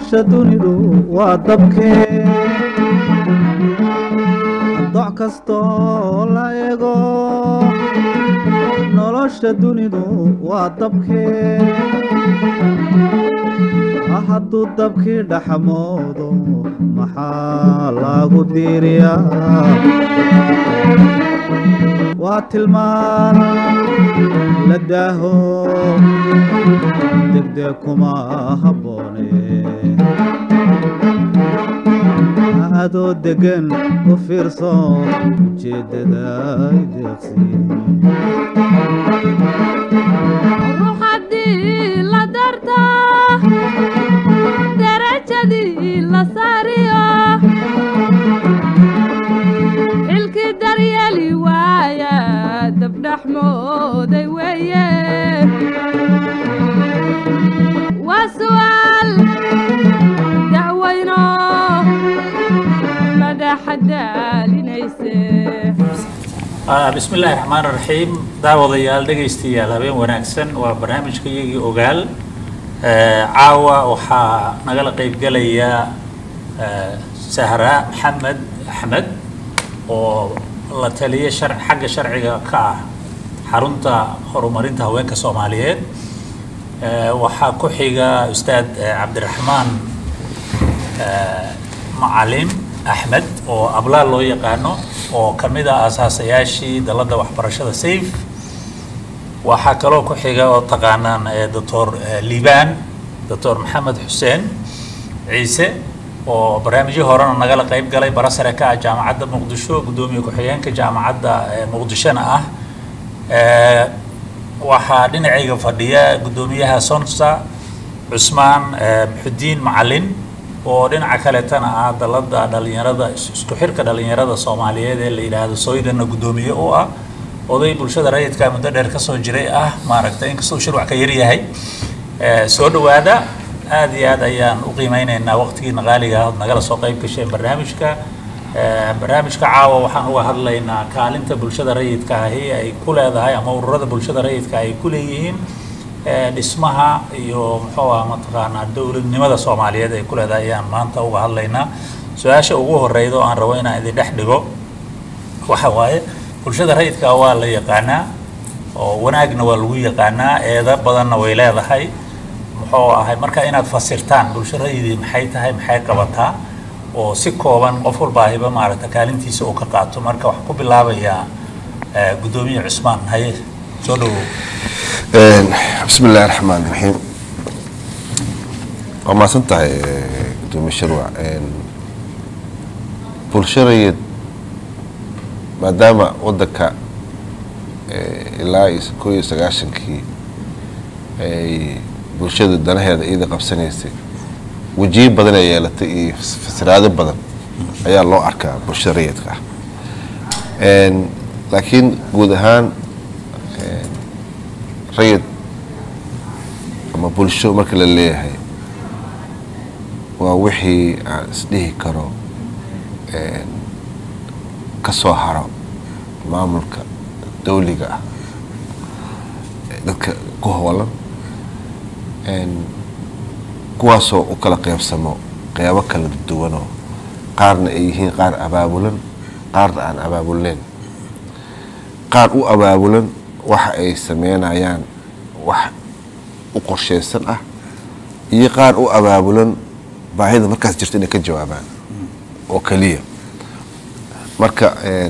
nolosha dunidu waa dabkee doc kastoo la ego nolosha dunidu waa dabkee hadduu dabkii dhaxmoodo maxaa lagu diiriyaa waa tilmaan la daaho degdeg kuma habboone adoo deggan u fiirso ujeeddada ay deeqsiin ruux haddii la darta darajadii la saariyo xilkii daryeeli waaya dabdhaxmooday weeye waa su'aal dacwayno madaxa daalinayse bismi illaahi raxmaan raxiim daawadayaal dhegaystayaal habeen wanaagsan waa barnaamijka iyagii ogaal caawa waxaa nagala qaybgelaya sahra maxamed axmed oo la taliya shar xagga sharciga ka ah xarunta horumarinta haweenka soomaaliyeed waxaa ku xiga ustaad cabdiraxmaan macalin axmed oo ablaal loo yaqaano oo ka mid ah asaasayaashii dalladda waxbarashada safe waxaa kaloo ku xiga oo taqaanaan doctor liibaan doctor maxamed xuseen ciise oo barnaamijyo horena nagala qayb galay bara sare ka ah jaamacadda muqdisho guddoomiye ku-xigeenka jaamacadda muqdishona ah waxaa dhinacayga fadhiya guddoomiyaha sonsa cusmaan muxudiin macalin oo dhinaca kaleetana ah dalladda dhalinyarada isku xirka dhalinyarada soomaaliyeed ee la yidhaahdo soydana guddoomiye u ah oday bulshada rayidka muddo dheer kasoo jiray ah maaragtay inkastoo shirwac ka yaryahay soo dhowaada aad iyo aad ayaan u qiimeyneynaa waqtigiina qaaliga ah ood nagala soo qayb gasheen barnaamijka barnaamijka caawa waxaan uga hadlaynaa kaalinta bulshada rayidka ahi ay ku leedahay ama ururada bulshada rayidka ay ku leeyihiin dhismaha iyo muxuu ah mataqaanaa dowladnimada soomaaliyeed ay ku leedahay ayaan maanta uga hadlaynaa su-aasha ugu horeyda oo aan rabo inaan idin dhex dhigo waxa waaye bulshada rayidka waa la yaqaanaa oo wanaagna waa lagu yaqaanaa eeda badanna way leedahay muxuu ahay marka inaad fasirtaan bulsho rayidii maxay tahay maxay qabataa oo si kooban qof walbaahiba maaragta kaalintiisa uu ka qaato marka waxaan ku bilaabayaa guddoomiye cusmaan haye soo dhawow bismi illaahi raxmaan raxiim waa mahadsan tahay gudoomiye sharwac bulsho rayid maadaama waddanka ilaa iyo koo iyo sagaashankii ay bulshada danaheeda iyada qabsanaysay wejiyo badan ay yeelatay iyo fasiraado badan ayaa loo arkaa bulshada rayidka ah laakiin guud ahaan rayid ama bulsho marka la leeyahay waa wixii aan isdhihi karo ka soo haro maamulka dawliga ah dadka ku hoolan kuwaasoo u kala qeybsamo qeybo kala duwanoo qaarna ay yihiin qaar abaabulan qaarna aan abaabulneyn qaar u abaabulan waxa ay sameynayaan wax u qorsheysan ah iyo qaar u abaabulan baahida markaas jirta inay ka jawaabaan oo keliya marka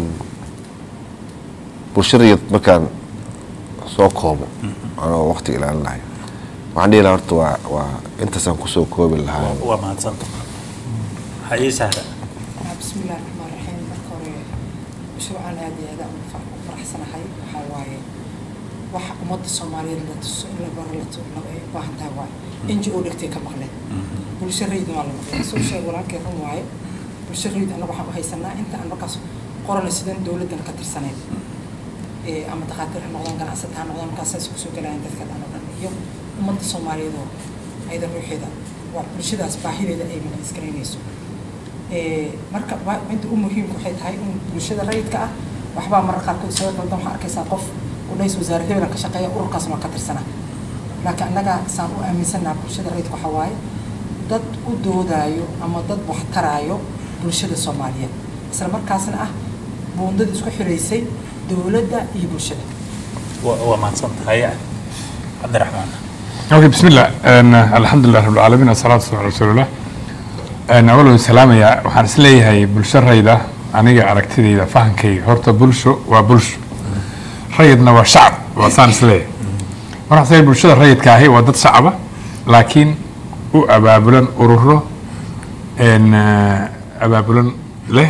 bulshadayad markaan soo koobo anoo waqti ilaalin lahay waxaan dhihi lahaa horta waa waa intaasaan kusoo koobi lahaa waa mahadsanta haye sahra bismi illahi raxmaan raxiim marka hore mashruucan aad iyo aad aan u faraxsanahay waxaa waaye waxa ummadda soomaaliyeed la tuso in la baro la tu- la- ay u baahan tahay waaye n g o dhegtay ka maqleen bulsho rayidna waa la maqleen soo sheeg walaalkay run waaye bulsho rayid annaga waxaan u haysanaa inta aan markaas qorana sidan dowladdan ka tirsaneyn ee ama dhakhaatiir ha noqdaan ganacsata ha noqdaan markaasaas kusoo galayaan dadka dhan oo dhan iyo ummadda soomaaliyeed oo ayada ruuxeeda waa bulshadaas baahideeda ay maqaskaraynayso marka wa- inta u muhiimka waxay tahay in bulshada rayidka ah waxbaa marar qaarkood isaga qaldan waxaa arkaysaa qof u dhays wasaarad hebela ka shaqeeya ururkaas waa ka tirsana laakiin annaga saan u aaminsannaha bulshada rayidka waxaa waaye dad u doodaayo ama dad waxtaraayo bulshada soomaaliyeed isla markaasna ah buundada isku xiraysay dowladda iyo bulshada waa waa mahadsan tahay cabdiraxmaan اوكي بسم الله أن الحمد لله رب العالمين والصلاة والسلام على رسول الله أن أولا سلام يا وحان سليهاي بلشة ريدة أنيجا أركتدي فهم كي هرتا بلشو وبلشو ريدنا وشعب وصان سليه وراح سلي بلشة ريد كاهي ودد صعبة لكن أبابلا أرورو أن أبابلا له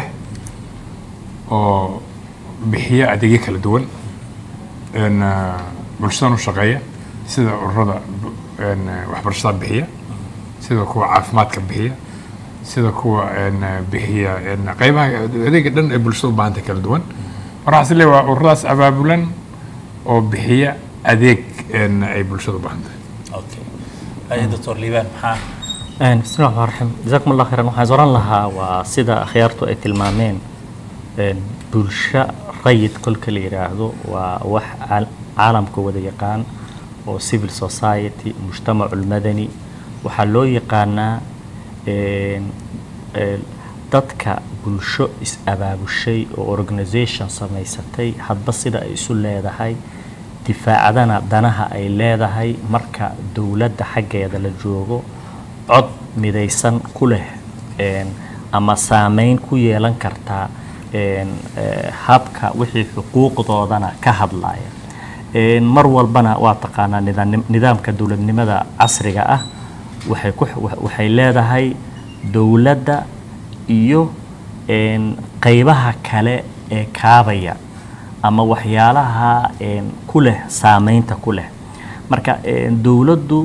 oo bixiya adeegyo kala duwan een, ah, bulshadan u shaqeeya sida ururada bu- een, ah, waxbarashada bixiya sida kuwa caafimaadka bixiya sida kuwa een, ah, bixiya een, qeybaha adeega dhan ee bulshada u baahanta kala duwan markaas le waa ururadaas abaabulan oo bixiya adeeg een, ay bulshada u baahantahay okay hay doctor liibaan maxaa Een, bismi llahi raxmaan raxiim jasaakum allah khayran waxaan oran lahaa waa sida akhyaartu ay tilmaameen een, bulsho rayid kolka la yidhaahdo waa wax caal- caalamka wada yaqaan oo civil society mujtamacu lmadani waxaa loo yaqaanaa een, een, dadka bulsho is-abaabushay oo organisation samaysatay hadba sida ay isu leedahay difaacadana danaha ay leedahay marka dowladda xaggeeda la joogo cod midaysan ku leh een, ama saameyn ku yeelan kartaa een, eh, habka wixii xuquuqdoodana ka hadlaya Een, mar walbana waa taqaanaa nidaam- nidaamka dowladnimada casriga ah waxay ku wa- waxay leedahay dowladda iyo een, qeybaha kale ee kaabaya ama waxyaalaha een, ku leh saameynta ku leh marka een, dowladdu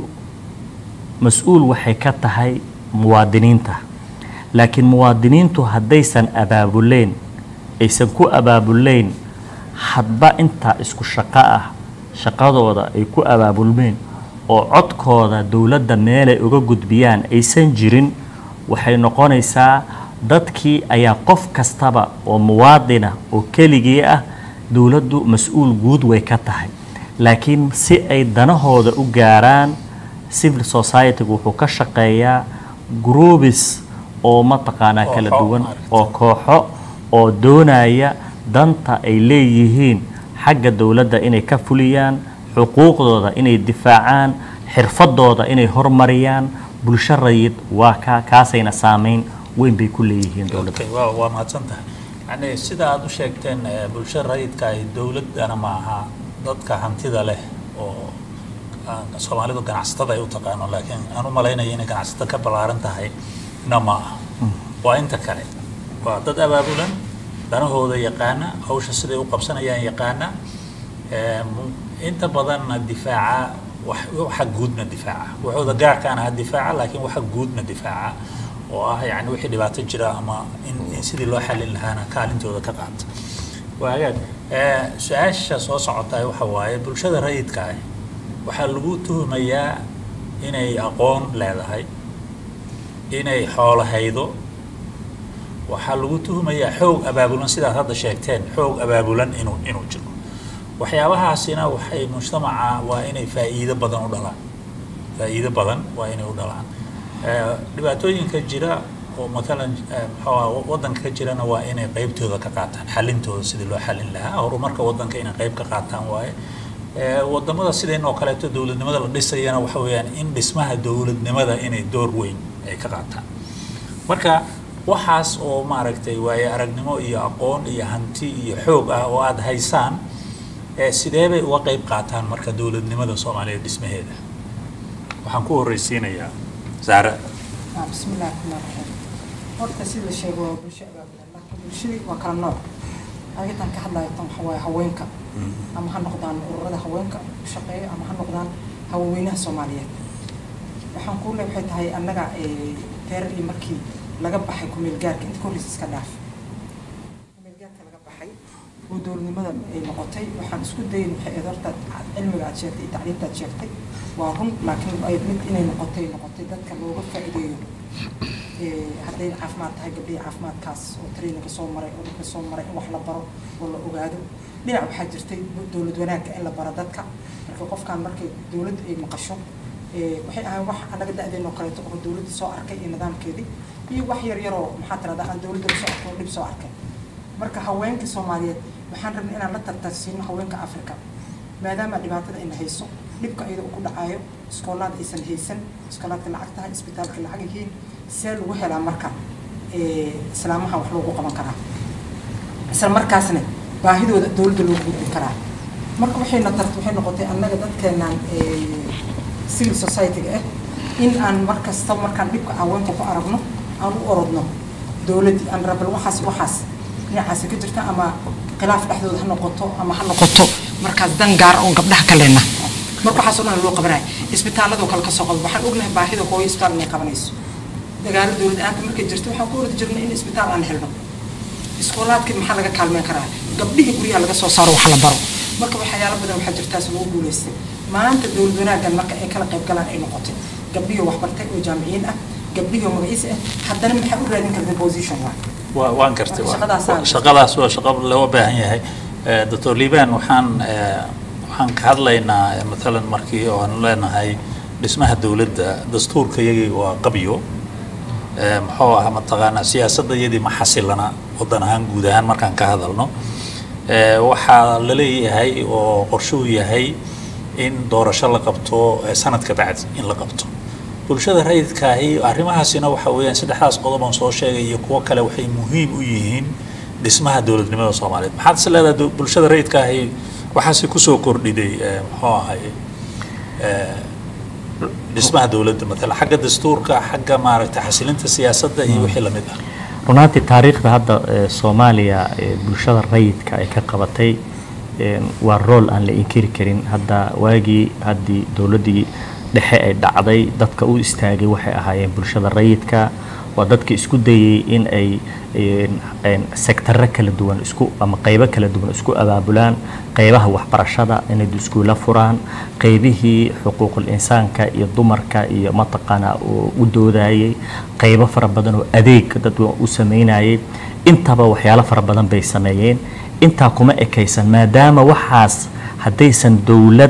mas-uul waxay ka tahay muwaadiniinta laakiin muwaadiniintu haddaysan abaabuleyn aysan ku abaabuleyn hadba intaa isku shaqo ah shaqadooda ay ku abaabulmeen oo codkooda dowladda meelay uga gudbiyaan aysan jirin waxay noqonaysaa dadkii ayaa qof kastaba oo muwaadina oo keligii ah dowladdu mas-uul guud way ka tahay laakiin si ay danahooda u gaaraan civil society-gu wuxuu ka shaqeeyaa groubis oo mataqaanaa kala Kooxo, duwan maaragtay. oo kooxo oo doonaya danta ay leeyihiin xagga dowladda inay ka fuliyaan xuquuqdooda inay difaacaan xirfadooda inay hormariyaan bulsho rayid waa ka kaasayna saameyn weyn bay ku leeyihiin dowladda Okay, waa waa mahadsan tahay yani sida aad u sheegteen eh, bulsho rayidka ay dowladana ma aha dadka hantida leh oo aan soomaalidu ganacsatada ay u taqaano laakiin aan u malaynaya inay ganacsato ka ballaaran tahay na ma aha waa inta kale waa dad abaabulan danahooda yaqaana hawsha siday u qabsanayaan yaqaana eh, mu- inta badanna difaaca wax- waxa guudna difaaca waxooda gaarkaana ha difaaca laakiin waxa guudna difaaca oo ah yani wixii dhibaato jira ama in, in sidii loo xalin lahaana kaalintooda ka qaata waagaag eh, su-aasha soo socota waxa waaye bulshada rayidka ah waxaa lagu tuhumayaa inay aqoon leedahay inay xoolo haydo waxaa lagu tuhumayaa xoog abaabulan sidaad hadda sheegteen xoog abaabulan inuu inuu jiro waxyaabahaasina waxay mujtamaca waa inay faa'iido badan u dhalaan faa'iido badan waa inay u dhalaan Eh, dhibaatooyinka jira oo matalan eh, muxuu ahaa waddanka ka jirana waa inay qeybtooda ka qaataan xalintooda sidii loo xalin lahaa horumarka waddanka inay qeyb ka qaataan waaye Eh, wadamada sideen oo kaleeto dowladnimada la dhisayana waxa weeyaan in dhismaha dowladnimada inay door weyn ay ka qaataan marka waxaas oo maaragtay waaye aragnimo iyo aqoon iyo hanti iyo xoog ah oo aada haysaan eh, sidee bay uga qeyb qaataan marka dowladnimada soomaaliya dhismaheeda waxaan ku horreysiinayaa saare Ah, بسم الله الرحمن الرحيم horta sida la sheego waa bulsho abaabulan laakiin bulshadii waa kala nooc ayadan ka hadlayo tan waxa waaye haweenka ama ha noqdaan ururada haweenka u shaqeeya ama ha noqdaan haweenweynaha soomaaliyeed waxaan kuu le waxay tahay annaga eh, teer iyo markii laga baxay kumeel gaarka inta ka horreysa iska dhaaf kumeel gaarka laga baxay oo dowladnimada ay noqotay waxaan isku dayin waxay ahayd horta cilmiga aad sheegtay iyo tacliinta aad sheegtay waa run laakiin ay mid inay noqotay noqotay dadka looga faa'iideeyo Eh, hadday caafimaad tahay gabdhihii caafimaadkaas oo traininka soo maray oo dhulka soo maray in wax la baro oo la ogaado dhinac waxaa jirtay dowlad wanaagga in la baro dadka marka qofkan markay dowladda ay maqasho Eh, waxay ahayn wax annaga da-deenoo kaleeto oo dowladda soo arkay iyo nidaamkeedii iyo wax yar yaroo maxaa tirahdaa aan dowladda soo arkay oo dhib soo arkay marka haweenka soomaaliyeed waxaan rabnay inaan la tartarsiino haweenka africa maadaama dhibaatada ayna hayso dhibka iyada uu ku dhacayo iskoolaad aysan haysan iskoolaadka lacag tahay isbitaalka lacag yihiin see lagu helaa marka eh, islaamaha wax loogu qaban karaa isla markaasna baahidooda dowladda loo gudbin karaa marka waxayna tart waxay noqotay annaga dadkeenaan eh, civil society-ga ah in aan mar kasta markaan dhibka haweenka ku aragno aan u orodno dowladdii aan rabal waxaas waxaas dhinacaasi ka jirta ama khilaaf dhexdooda ha noqoto ama ha noqoto markaas dan gaar oon gabdhaha ka leenna marka waxaas oo dhan loo qabanaya isbitaaladoo kale ka soo qabo waxaan ognahay baahida hooyo isbitaal inay qabanayso dagaalo dowlad aanta markay jirto waxaan ku ordi jirnay in isbitaal aan helno iskoolaadkii maxaa laga kaalmeyn karaa gabdhihii guryaha laga soo saaro wax la baro marka waxyaalo badan waxaa jirtaas lagu guulaystay maanta dowlad wanaaggan marka ay kala qayb galaan ay noqotay gabdhihii wax bartay oo jaamiciyiin ah gabdhihii oo magaciisa ah haddana maxaa u raadin karta position waa waa waan gartay waa- Shaqadaas aan- shaqadaas waa shaqo loo baahan yahay Eh, doctor liban waxaan eh, waxaan ka hadlaynaa eh, matalan markii oo aan leenahay dhismaha dowladda dastuurka iyagii waa qabyo Eh, muxuu ahaa mataqaanaa siyaasadda iyadii ma xasilana waddan ahaan guud ahaan markaan ka hadalno Eh, waxaa la leeyahay oo qorshuu yahay in doorasho la qabto eh, sanadka bacdi in la qabto bulshada rayidkaahi arrimahaasina waxa weeyaan saddexdaas qodob aan soo sheegay iyo kuwo kale waxay muhiim u yihiin dhismaha dowladnimada soomaaliyeed maxaad is leedahay du- bulshada rayidkaahi waxaase kusoo kordhiday eh, muxuu ahay eh, dhismaha dowladda matala xagga dastuurka xagga maaragtay xasilinta siyaasadda iyo wixii lamid ah runaatii taariikhda hadda ee, soomaaliya ee bulshada rayidka ay ka qabatay een, waa rool aan la inkiri karin hadda waagii haddii dowladdii dhexe ay dhacday dadka u istaagay waxay ahaayeen bulshada rayidka waa dadka isku dayay in ay een, een, sektarro kala duwan isku ama qaybo kala duwan isku abaabulaan qaybaha waxbarashada inay iskuula furaan qaybihii xuquuqul insaanka iyo dumarka iyo mataqaana oo u doodayay qaybo fara badan oo adeeg dad u sameynayay intaba waxyaalo fara badan bay sameeyeen intaa kuma ekaysan maadaama waxaas haddaysan dowlad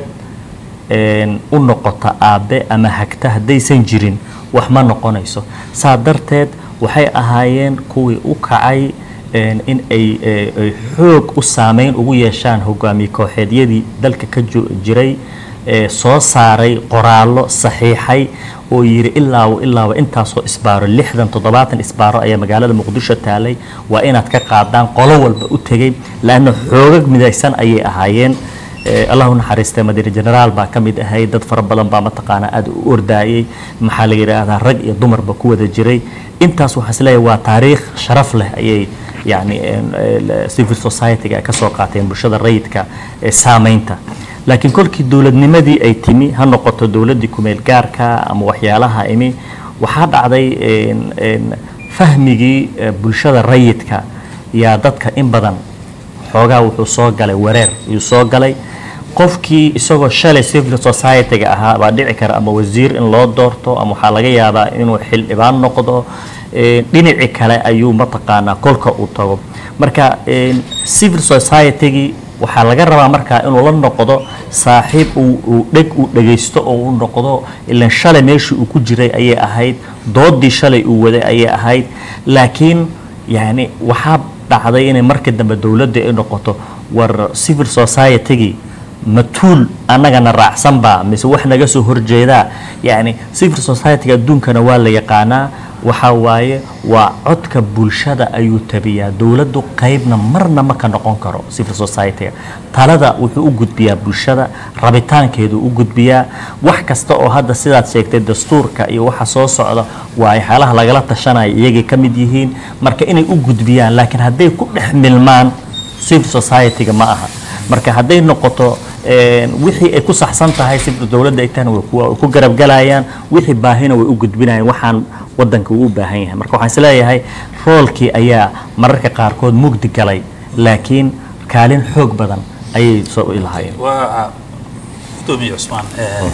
een, u noqota aabe ama hagta haddaysan jirin wax ma noqonayso saa darteed waxay ahaayeen kuwii u kacay een, in ay ee, ay xoog u saameyn ugu yeeshaan hogaamiye kooxeedyadii dalka ka jo- jiray ee, soo saaray qoraallo saxiixay oo yidhi ilaawa ilaawa intaasoo isbaaro lixdan toddobaatan isbaaro ayaa magaalada muqdisho taalay waa inaad ka qaadaan qolo walba u tegey laanna xoogag midaysan ayay ahaayeen Eh, allah u naxariistay madiine generaal baa ka mid ahay dad fara badan baa mataqaanaa aad u ordaayay maxaa la yidhaahdaa rag iyo dumarba ku wada jiray intaas waxaa isleeyahay waa taariikh sharaf leh ayay yani een, eh, civil society-ga ay ka soo qaateen bulshada rayidka ee saameynta laakiin kolkii dowladnimadii ay timi ha noqoto dowladdii kumeel gaarka ama waxyaalaha imi waxaa dhacday een, een, fahmigii eh, bulshada rayidka yaa dadka in badan xoogaa wuxuu soo galay wareer ayuu soo galay qofkii isagoo shalay civil society-ga ahaa baa dhici kara ama wasiir in loo doorto ama waxaa laga yaabaa inuu xildhibaan noqdo eh, dhinaci kale ayuu mataqaanaa kolka uu tago marka eh, civil society-gii waxaa laga rabaa markaa inuu la noqdo saaxiib uu uu dheg uu dhegaysto oo uu noqdo ilan shalay meeshii uu ku jiray ayay ahayd doodii shalay uu waday ayay ahayd laakiin yani waxaa dhacday inay markii dambe dowladda ay noqoto war civil society-gii matuul annagana raacsanba mise wax naga soo horjeedaa yani civil society-ga adduunkana waa la yaqaanaa waxaa waaye waa codka bulshada ayuu tabiyaa dowladdu qaybna marna ma ka noqon karo civil society-ga talada wuxuu u gudbiyaa bulshada rabitaankeedu u gudbiyaa wax kasta oo hadda sidaad sheegtay dastuurka iyo waxa soo socda waa waxyaalaha lagala tashanaya iyagay ka mid yihiin marka inay u gudbiyaan laakiin hadday ku dhex milmaan civil society-ga ma aha marka hadday noqoto een, wixii ay ku saxsan tahay si dowladda ay tahana way ku- way ku garabgalayaan wixii baahina way u gudbinayaan waxaan wadanka uu u baahan yahay marka waxaan isleeyahay roolkii ayaa mararka qaarkood mugdi galay laakiin kaalin xoog badan ayay soo ilahaayeen waa gudoomiye cusmaan eh,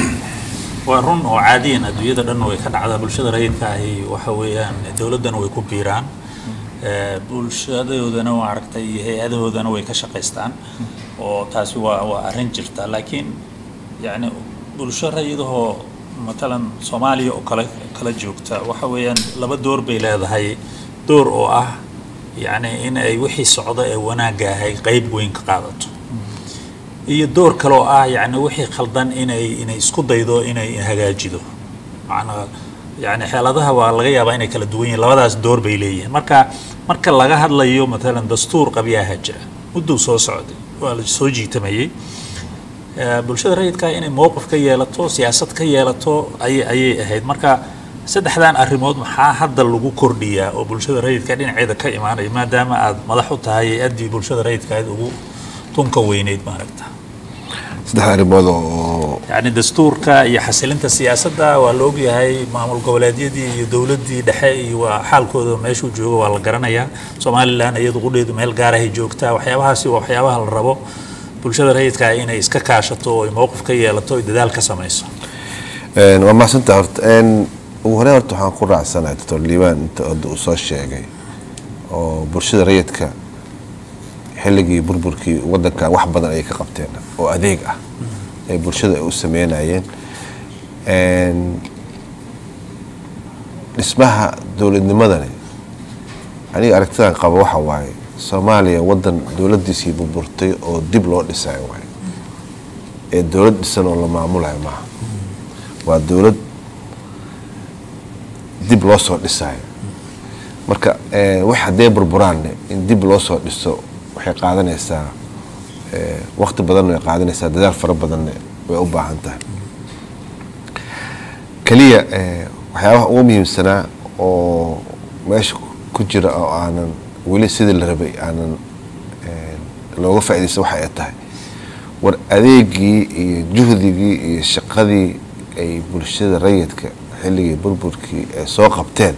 waa run oo caadiyan adduunyada dhan way ka dhacdaa bulshada rayidka ahi waxa weeyaan dowladdana way ku biiraan eh, bulshadoodana waa aragtay iyo hay-adahoodana way ka shaqaystaan oo taasi waa waa arrin jirta laakiin yacni bulsho rayidahoo matalan soomaaliya oo kale kala joogta waxa weeyaan laba door bay leedahay door oo ah yacni in ay wixii socda ee wanaagga ahay qeyb weyn ka qaadato iyo door kale oo ah yacni wixii khaldan inay inay isku daydo inay hagaajido macnaa yacni xeeladaha waa laga yaabaa inay kala duwan yihiin labadaas door bay leeyihiin marka marka laga hadlayo matalan dastuur qabyaha jira mudduu soo socday waa la soo jiitamayey Eh, bulshada rayidka inay mowqif ka yeelato siyaasad ka yeelato ayay ayay ahayd marka saddexdan arrimood maxaa hadda lagu kordhiyaa oo bulshada rayidka dhinaceeda ka imaanaya maadaama aad madax u tahay addii bulshada rayidka aad ugu tunka weyneyd maaragta saddex arrimood oo yacni dastuurka iyo xasilinta siyaasadda waa la ogyahay maamul goboleedyadii iyo dowladdii dhexe iyo waa xaalkooda meeshuu joogo waa la garanayaa somalilan iyadu qudheedu meel gaarahay joogtaa waxyaabahaasi waa waxyaabaha la rabo bulshada rayidka inay iska kaashato oo ay mowqif ka yeelato oy dadaal ka samayso Een, waa mahadsantaha horta Een, ugu horey horta waxaan ku raacsanahay doctor liibaan inta hadda uu soo sheegay oo bulshada rayidka xilligii burburkii wadankan wax badan ayay ka qabteen oo adeeg ah ee bulshada ay u sameynayeen Een, dhismaha dowladnimadani aniga aragtidan qaba waxa waaye soomaaliya wadan dowladiisii burburtay oo dib loo dhisayo waaye ee dowlad dhisan oo la maamulayo maaha waa dowlad dib loo soo dhisayo marka eh, wax haddee burburaanne in dib loo soo dhiso waxay qaadanaysaa eh, waqti badanna way qaadanaysaa dadaal fara badanne way u baahan tahay keliya eh, waxyaabaha ugu muhiimsanaa oo meesha ku jira oo aanan weli sidii la rabay aanan eh, looga faa'iidaysan waxa ay tahay war adeegii iyo juhdigii iyo shaqadii ay bulshada rayidka xilligii burburkii ay soo qabteen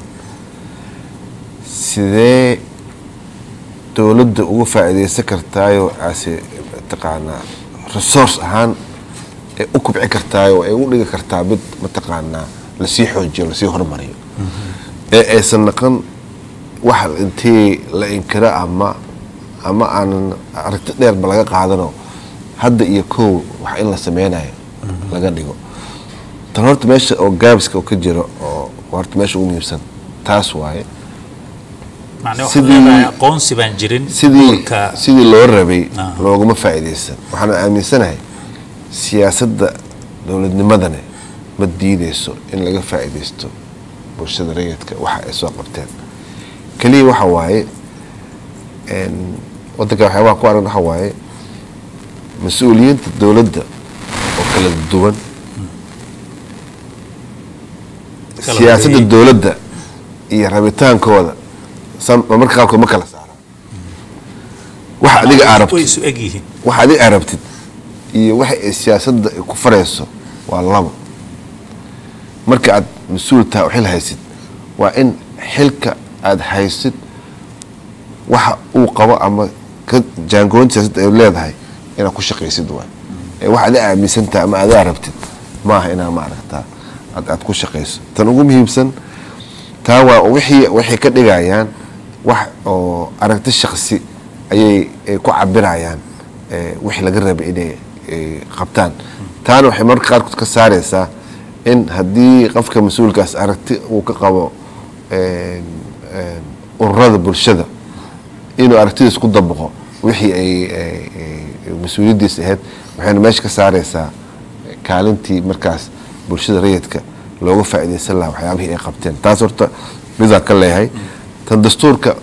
sidee dowladda uga faa'iidaysan kartaayoo ase mataqaanaa resource ahaan ay u kubci kartaayoo ay u dhigi kartaa mid mataqaanaa lasii xoojiyo lasii horumariyo ee aysan naqon wax intii la inkiro ama ama aanan aragti dheerba laga qaadano hadda iyo kow wax in la sameynayo laga dhigo tan horta meesha oo gaabiska oo ka jiro oo horta meesha ugu muhiimsan taas waaye macnaa waxaad Sidii- leedahay aqoonsi baan jirin sidii doorka sidii loo rabay Ah. looguma faa'iidaysan waxaan aaminsanahay siyaasadda dowladnimadane ma diideyso in laga faa'iidaysto bulshada rayidka waxa ay soo qabteen keliya waxa waaye een, wadanka waxyaabaha ku aragn waxa waaye mas-uuliyiinta dowladda oo kala duwan Kala siyaasadda horeeyey. dowladda iyo rabitaankooda sam- marmarka qaarkood ma kala saara waxa adiga aa way rabtid isu eg yihiin waxa adiga aa rabtid iyo waxa ay siyaasadda ay ku farayso waa labo marka aad mas-uul tahay oo xil haysid waa in xilka aad haysid waxa uu qabo ama ka jaangoonta siyaasadda ay leedahay inaad ku shaqaysid waay ee wax adiga aaminsan tahay ama adaa rabtid maaha inaa maaragtaa aad aad ku shaqayso tan ugu muhiimsan taa waa wixii waxay ka dhigayaan wax oo aragti shaksi ayay ay ku cabirayaan eh, wixii laga rabay inay eh, qabtaan taana waxay mararka qaarkood ka saaraysaa in haddii qofka mas-uulkaas aragti uu ka qabo een, een, ururada bulshada inuu aragtidiis ku dabaqo wixii ay ay- ay mas-uuliyaddiis ahayd waxayna meesha ka saaraysaa kaalintii markaas bulshada rayidka looga faa'iidaysan lahaa waxyaabihii ay qabteen taas horta midaan ka leeyahay tan dastuurka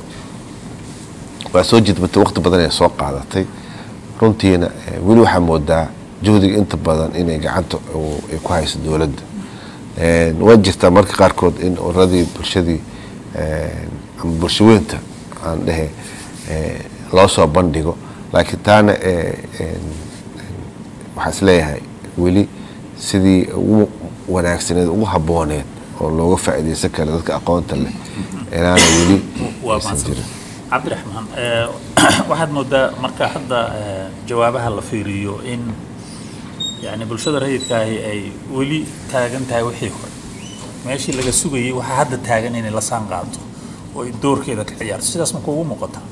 waa soo jidbatay waqti badan ay soo qaadatay runtiina eh, weli waxaa moodaa juhdiga inta badan inay gacanta u- ay ku hayso dowladda Een, waa jirtaa marka qaarkood in ururadii bulshadii een, ama bulshaweynta aan dhehe eh, loo soo bandhigo laakiin taana eh, een, waxaa is leeyahay weli sidii ugu wanaagsaneed ugu habbooneed oo looga faa'iidaysan kara dadka aqoonta leh inaana weli waa aysan mahadsan jirin cabdiraxmaan eh, waxaad moodaa marka hadda eh, jawaabaha la fiiriyo in yani bulshada rayidkaahi ay weli taagan tahay wixii hore meeshii laga sugayay waxaa hadda taagan inay la saan qaato oo ay doorkeeda ka ciyaarto sidaas ma kuugu muuqata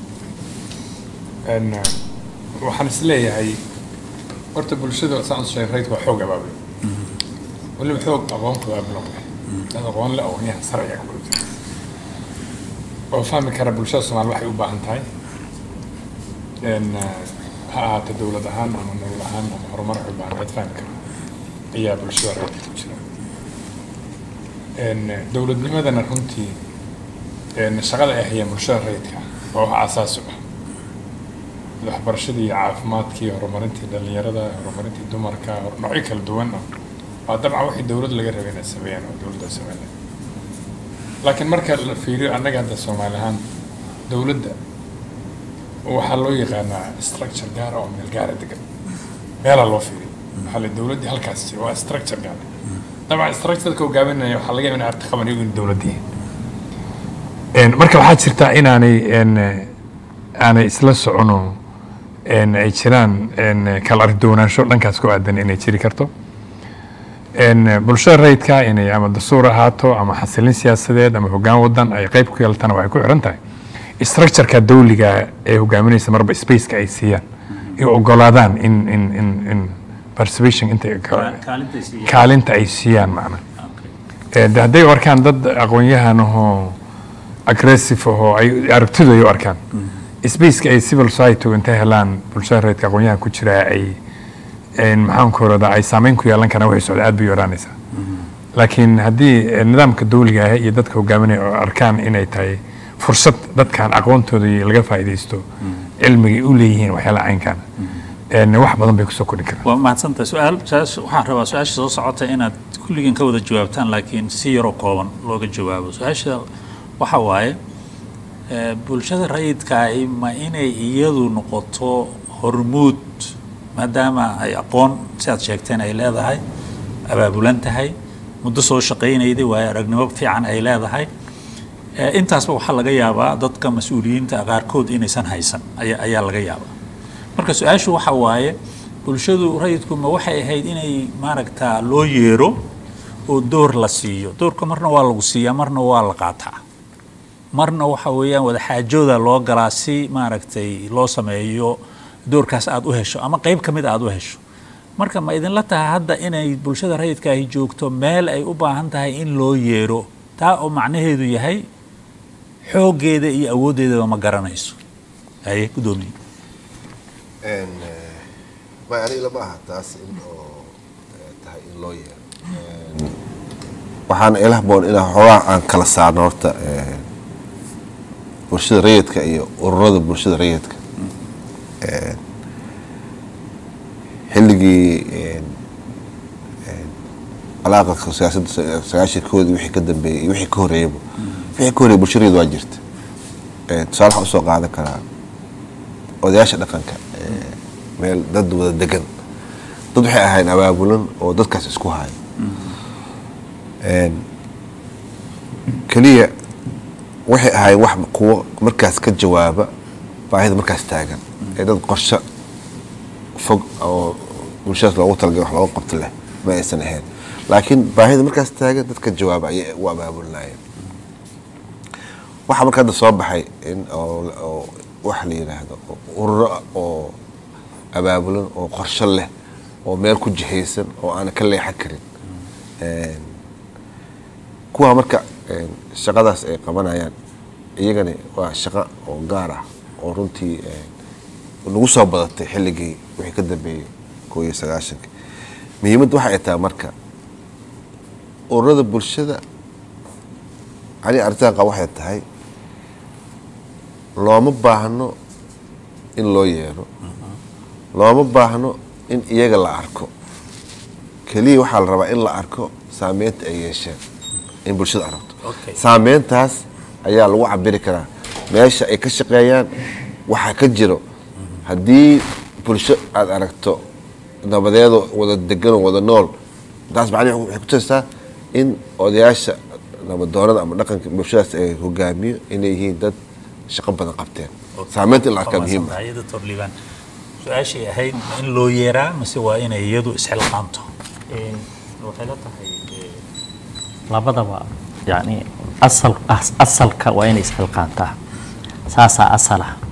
Een, eh, waxaan is leeyahay horta bulshada saan sheegay rayidku waa xoog abaabay weliba xoog aqoonku waa bilowday dad aqoon le aqoonyahan sare ayaa ku jira oo fahmi kara bulshada soomaali waxay u baahan tahay n ha ahaato dowlad ahaan ama nolol ahaan ama horumar waxay u baahan tahay fahmi kara ayaa bulshada rayidka ku jira n dowladnimadana runtii n shaqada ay hayaan bulshada rayidka waa wax aasaasi u ah waxbarashadii iyo caafimaadkii horumarintii dhalinyarada horumarintii dumarka hor- noocyo kala duwan ah waa dabcan wixii dowlad laga rabay inay sameeyaan oo dowladda ay sameynaya laakiin marka la fiiriyo annaga hadda soomaali ahaan dowladda waxaa loo yaqaanaa structure gaar ah oo meel gaara degan meelaa loo fiiriyo waxaa la dowladdii halkaas jira waa structure gaar dabcan structureka hogaaminaya waxaa laga yaaba in arti qaban iyagu in dowladdii En, marka waxaa jirta inaanay en, aanay isla socono en, ay jiraan en, kala argdoonaansho dhankaas ku aadan inay jiri karto En, bulshada rayidka inay ama dastuur ahaato ama xasilin siyaasadeed ama hoggaan wadan ay qayb ku yeelatana waxay ku xiran tahay structureka dawliga ee hogaaminaysa marba spaceka ay siiyaan ay ogolaadaan in in in in participation inta kaalinta ay siiyaan macna Eh, de hadday u arkaan dad aqoon-yahan ahoo aggressive ahoo ay aragtidu ay u arkaan spaceka ay civil society intay helaan bulshada reedka aqoon-yahan ku jira ay en, maxaan ku orada ay saameyn ku yeelan karaan waxay socda aad bay u yaraanaysaa laakiin haddii eh, nidaamka dawliga ah iyo dadka hogaaminaya oo arkaan inay tahay fursad dadkan aqoontooda iyo laga faa'iidaysto cilmigay u leeyihiin waxyaala caynkan en, wax badan bay kusoo kordhin karaan waa mahadsantahay su-aal su-aas waxaan rabaa su-aasha soo socota inaad kulligiin ka wada jawaabtaan laakiin si yaroo kooban looga jawaabo su-aasha waxa waaye eh, bulshada rayidkaahi ma inay iyadu noqoto hormuud maadaama ay aqoon sidaad sheegteen ay leedahay abaabulan tahay muddo soo shaqaynayday waayo aragnimo fiican ay leedahay Eh, intaasba waxaa laga yaabaa dadka mas-uuliyiinta qaarkood inaysan haysan ayaa ayaa laga yaabaa marka su-aashu waxa waaye bulshadu rayidku ma waxay ahayd inay maaragtaa loo yeero oo door la siiyo doorka marna waa lagu siiyaa marna waa la qaataa marna waxa weeyaan wada xaajooda loo galaa si maaragtay loo sameeyo doorkaas aad u hesho ama qeyb ka mid aad u hesho marka ma idinla tahay hadda inay bulshada rayidka ahi joogto meel ay u baahan tahay in loo yeero taa oo macnaheedu yahay xooggeeda iyo awooddeedaba ma garanayso haye guddoomiye may aniga lama aha taas in oo eh, tahay in loo yeero waxaana ila haboon inaa xoogaa aan kala saarno horta eh, bulshada rayidka iyo ururada bulshada rayidka Eh, xilligii eh, eh, alaaqadka siyaasadda sa- sagaashankoodii wixii ka dambeeyey iyo wixii ka horeeyaba wixii ka horeeyay bulshada rayid waa jirta Eh, tusaale waxaan usoo qaadan karaa odayaasha dhaqanka eh, meel dad wada degan dad waxay ahayn abaabulan oo dadkaas isku haya Een, keliya waxay ahayn wax kuwo markaas ka jawaaba baahida markaas taagan ee dad qorshe fog oo bulshadaas loogu talagalay wax looga qabto leh ma aysan ahayn laakiin baahida markaas taagan dad ka jawaaba ayay u abaabulinayeen waxaa marka hadda soo baxay in oo oo waxa la yidhaahdo ururo oo abaabulan oo qorshe leh oo meel ku jihaysan oo aan ka leexan karin Een, kuwaa marka een, shaqadaas ay qabanayaan iyagani waa shaqo oo gaar ah oo runtii een, nagu soo badatay xilligii wixii ka dambeeyey koo iyo sagaashanka muhiimadda waxa ay tahay marka ururada bulshada ani arrintan qaba waxay tahay looma baahno in loo yeero looma baahno in iyaga la arko keliya waxaa la rabaa in la arko saameynta ay yeesheen in bulshada aragto Okay. saameyntaas ayaa lagu cabiri karaa meesha ay ka shaqeeyaan waxaa ka jiro haddii bulsho aada aragto nabadeedo wada degan oo wada nool taas macnihi waxay ku tusaysaa in odayaasha nabadoonada ama dhaqanka bulshadaas ay hogaamiyo inay yihiin dad shaqo badan qabteen saameynta in la arkaa muhiim ah iyada torliibaan su-aashay ahayd ma in loo yeeraa mise waa inay iyadu isxilqaanto waxay la tahay labadaba yani asal as- asalka waa inay isxilqaantaa saasaa asala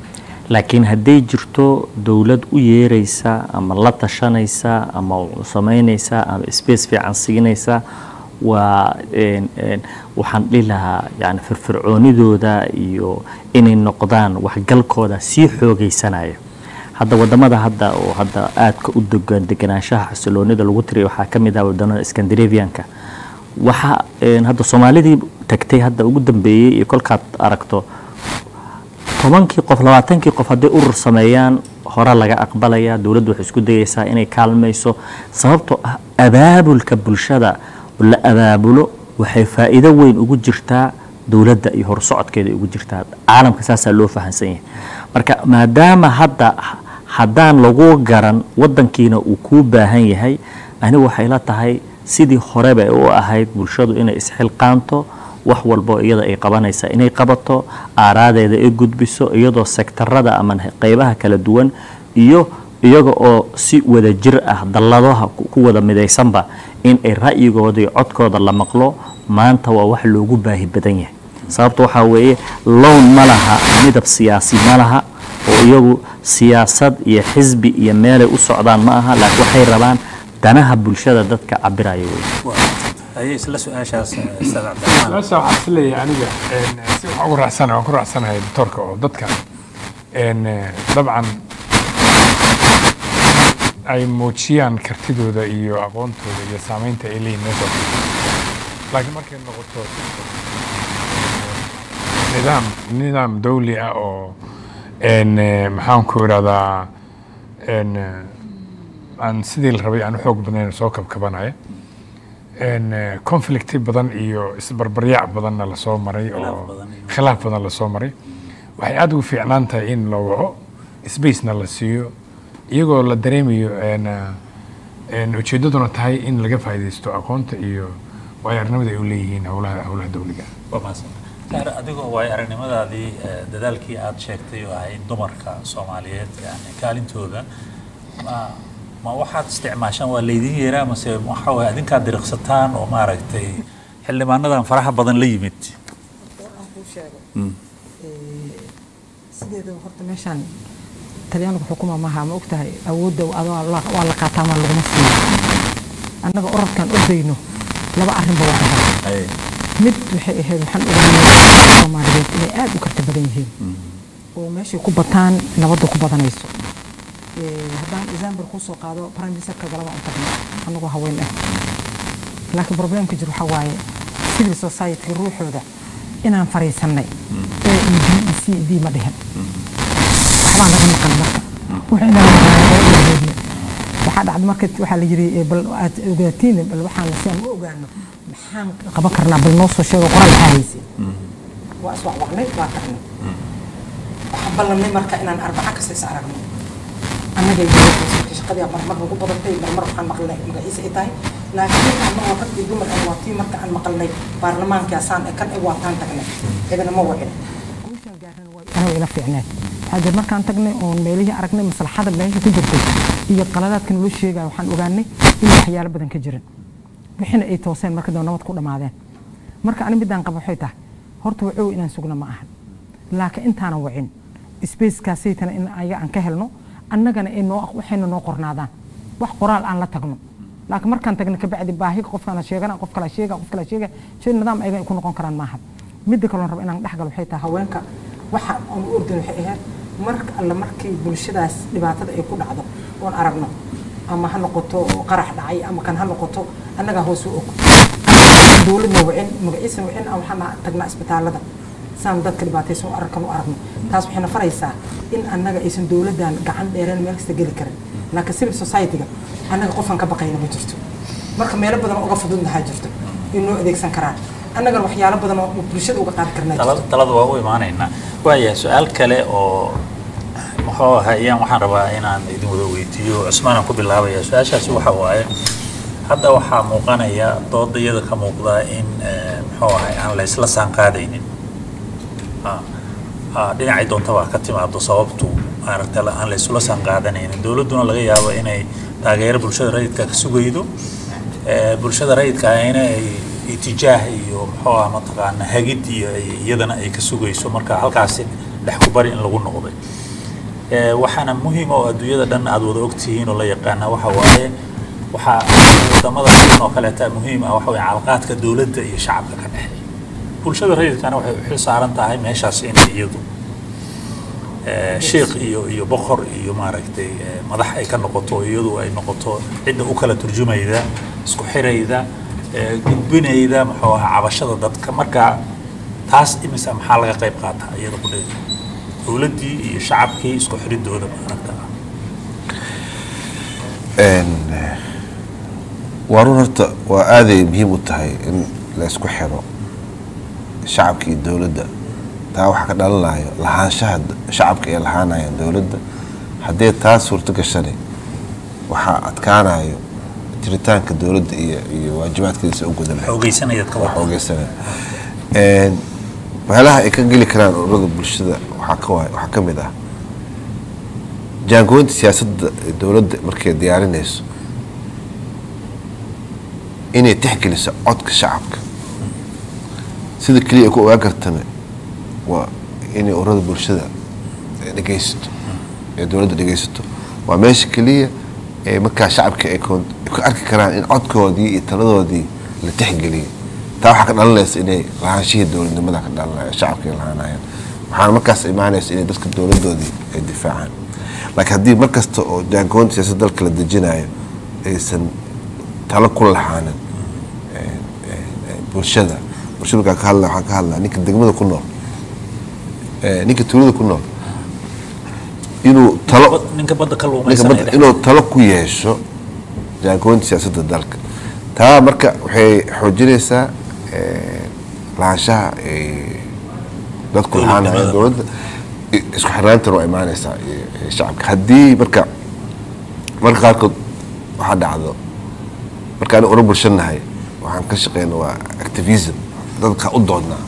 laakiin hadday jirto dowlad u yeeraysa ama la tashanaysa ama samaynaysa ama space fiican siinaysa waa een, een, waxaan dhihi lahaa yani firfircoonidooda iyo inay noqdaan waxgalkooda sii xoogaysanaya hadda wadamada hadda oo hadda aadka u degan deganaanshaha xasiloonida lagu tiriya waxaa ka mid ah wadamada scandinavianka waxa een, hadda soomaalidii tagtay hadda ugu dambeeyey iyo kolkaad aragto tobankii qof labaatankii qof hadday urur sameeyaan hore laga aqbalaya dowladdu waxay isku dayaysaa inay kaalmayso sababtoo ah abaabulka bulshada la abaabulo waxay faa'iido weyn ugu jirtaa dowladda iyo horsocodkeeda ugu jirtaa caalamka saasaa loo fahamsan yahay marka maadaama hadda haddaan lagu garan wadankiina uu kuu baahan yahay anigu waxay la tahay sidii horeba ay u ahayd bulshadu inay isxilqaanto wax walbo iyada ay qabanaysa inay qabato aaraadeeda ay gudbiso iyadoo sektarada ama qeybaha kala duwan iyo iyaga oo si wada jir ah dalladaha ku ku wada midaysanba in ay ra'yigooda iyo codkooda la maqlo maanta waa wax loogu baahi badan yahay sababta waxaa weeye lown ma laha midab siyaasi ma laha oo iyagu siyaasad iyo xisbi iyo meelay u socdaan ma aha laakiin waxay rabaan danaha bulshada dadka cabiraya wey haye isla su-aashaas eh, ustaad cabdiraxmaan meesha waxaan is leeyahay aniga een, si waxaan ugu raacsanahay waan ku raacsanahay doctorka oo dadka een, eh, dabcan ay muujiyaan kartidooda iyo aqoontooda iyo saameynta ay leeyihin meesha laakiin markay noqoto nidaam nidaam dawli ah oo een, eh, maxaan ku idhahdaa een, eh, aan sidii la rabay aan u xoog badnayn soo kabkabanaya een, eh, conflicti badan iyo isbarbaryaac badanna lasoo maray Khilaaf oo badan iyo- khilaaf badan lasoo maray waxay aada ugu fiicnaan tahay in la waco spacena la siiyo iyagoo la dareemayo een, eh, een, ujeeddaduna tahay in laga faa'iidaysto aqoonta iyo waayo aragnimada ay u leeyihiin howlaha howlaha dawliga waa mahadsan Tahir, adigoo waay aragnimadaadii eh, dadaalkii aad sheegtay oo ahayd dumarka soomaaliyeed yani kaalintooda ma ma waxaad isticmaashaan waa laydin yeeraa mase waxa waye adinkaad diriqsataan oo maaragtay xildhibaanadan faraha badan la yimid aan kuu sheego sideedaba horta meeshaan talyaanigu xukuma maaha ma ogtahay awoodda adoo la- waa la qaataa maa laguma siiyo annaga orodkaan ordayno laba arrinba waa ahaa Haye. mid waxay ahayd waxaan ogaanay soomaaliyeed inay aad u karti badan yihiin oo meeshay ku bataan nabadda ku badanayso Eh, haddaan example kuu soo qaado prime ministerka galaba un tagno annagoo haween ah laakiin problemka jir waxaa waaye civil society ruuxooda inaan fariisannay a e b e c e d ma dhihin waxbaa naga maqan marka wuxuu inaan maqnaanooodna waxaa dhacda marka waxaa la yiri eh, bal aad ogaatiin bal waxaan si aan u ogaano maxaan qaban karnaa bal noo soo sheego qoraal maxaa haysay waa iswacwacnay waa tagnay waxaan ballanay marka inaan arbaca kasta is aragno annaga iyo shaqadii marmar nagu badatay marmar waxaan maqlnay magaciisa ay tahay laakiin marka annaga rag iyo dumar ah waa tii marka aan maqalnay baarlamaanka asaan ee kan ay waataan tagnay cidina ma wacin guushaan gaarnana waa anaga ila fiicneen waxaa jir markaan tagnay oon meelihii aragnay maslaxada meesha ku jirtay iyo qaladaadka naloo sheegaya waxaan ogaanay in waxyaalo badan ka jiran wixina ay tooseen marka dambe nabad ku dhammaadeen marka ani midaan qaba waxay tahay horta wacow inaan sugna ma ahan laakiin intaanan wacin spacekaasaytana in ayaga aan ka helno annagana ay noo waxayna noo qornaadaan wax qoraal aan la tagno laakiin markaan tagno kabacdi baahi qofkana sheegana qof kala sheega qof kala sheega shay nidaam ayaga ay ku noqon karaan maaha midda kaloon raba inaan dhexgalo waxay tahay haweenka waxa aan u ordan waxay ahayd marka alle markii bulshadaas dhibaatada ay ku dhacdo oon aragno ama ha noqoto qarax dhacay ama kan ha noqoto annagaa hoos u og dowladna wacin magaciisana wacin aan waxaan tagnaa isbitaalada saan dadka dhibaataysan u arkan u aragno taas waxayna faraysaa in annaga aysan dowladdan gacan dheereen meel kasta geli karin laakiin civil society-ga annaga qofaan ka baqayna ma jirto marka meelo badan oo uga fududnahaa jirto in noo adeegsan karaan annagana waxyaalo badan oo bulshada uga qaadi karnaa jirto talada talada waa u imaanaynaa waaya su-aal kale oo muxuu ahayaan waxaan rabaa inaan idin wada weydiiyo cusmaan aan ku bilaabaya su-aashaasi waxa waaye hadda waxaa muuqanaya dooda iyada ka muuqda in eh, muxuu ahay aan la isla saan qaadaynin Ah, ah, dhinacay doontaba ha ka timaado sababtu maaragta la- aan la isula saan qaadanaynin dowladduna laga yaabo inay taageero bulshada rayidka ka sugaydo Eh, bulshada rayidka ahina ay itijaah iyo muxuu ah mataqaana hagid iyo ay- iyadana ay ka sugayso marka halkaasi dhex ku bari in lagu noqday Eh, waxaana muhiim oo adduunyada dhan aad wada ogtihiin oo la yaqaana waxa waaye waxaa wadamada sidan oo kaleeta muhiim ah waxa waye calaqaadka dowladda iyo shacabka ka dhexeeya bulshada rayidkana waxay u xil saaran tahay meeshaas inay iyadu eh, sheekh iyo iyo boqor iyo maaragtay eh, madax ay ka noqoto iyadu ay noqoto cidda u kala turjumayda isku xirayda eh, gudbinayda muxuu ahaa cabashada dadka marka taas imisa maxaa laga qayb qaataa iyada ku dheeda dowladdii iyo shacabkii isku xiridooda maaragta Een, waa run horta waa aaday muhiim u tahay in la isku xiro shacabka iyo dowladda taa waxaa ka dhalanayo lahaanshaha d- shacabka ay lahaanayaan dowladda haddii taas suurto gashani waxaa adkaanayo jiritaanka dowladda iyo iyo waajibaadkeeda u gudan lahayd xoogeysanayaad ka wax wada ogeysana Een, waxyaalaha ay ka geli karaan ururada bulshada waxaa ka waay waxaa ka mid ah jaangoynta siyaasadda ee dowladda markay diyaarinayso inay tixgeliso codka shacabka sida keliya ay ku ogaan kartana waa inay ururada bulshada ay dhegaysato ee dowladda dhegaysato waa meesha keliya ee markaa shacabka ay koon- ay ku arki karaan in codkoodii iyo taladoodii la tixgeliyay taa waxaa ka dhalanaysa inay lahaanshihii dowladnimada ka dhalanaya shacabka ay lahaanayaan waxaana markaas imaanaysa inay dadka dowladoodii ay difaacaan laakiin haddii mar kasta oo jaangoonta siyaasadda dalka la dejinayo aysan talo ku lahaanin een, een, een, bulshada bulshada markaan ka hadla waxaan ka hadlaa ninka degmada ku nool ee, ninka tuulada ku nool inuu talo ninka badda ka ninka luumaysanaya badda inuu talo ku yeesho jaangoynta siyaasadda dalka taa marka waxay xoojinaysaa eh, lahaanshaha eh, dadku lahaanaya dowladda i- isku xirnaantana waa imaanaysaa iyo- iyo shacabka haddii marka marka qaarkood waxaa dhacdo marka aniga ura bulshanahay waxaan ka shaqeyna waa activism dadka u doodnaa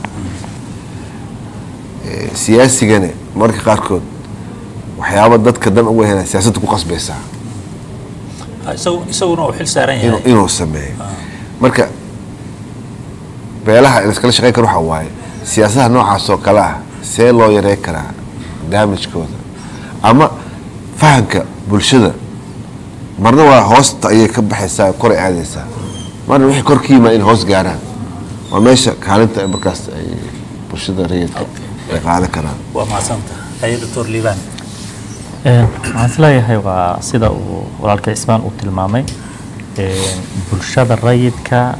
Eh, siyaasigana marka qaarkood waxyaaba dadka dan uga hela siyaasadda ku qasbaysaa Ah, isagu- isaguna uu xil saaran inuu yahay inuu sameeyo marka beelaha la iskala shaqeyn karo waxaa waaye siyaasadaha noocaas oo kale ah see loo yarey karaa damagekooda ama fahamka bulshada marna waa hoosta ayay ka baxaysaa kor ay aadaysaa marna wixii kor ka yimaa in hoos gaaraan waa meesha kaalinta ay markaas ay bulshada rayidka ay qaadan karaan waa mahadsanta haye doctor liibaan Een, waxaan isleeyahay waa sida uu walaalka cismaan uu tilmaamay een, bulshada rayidka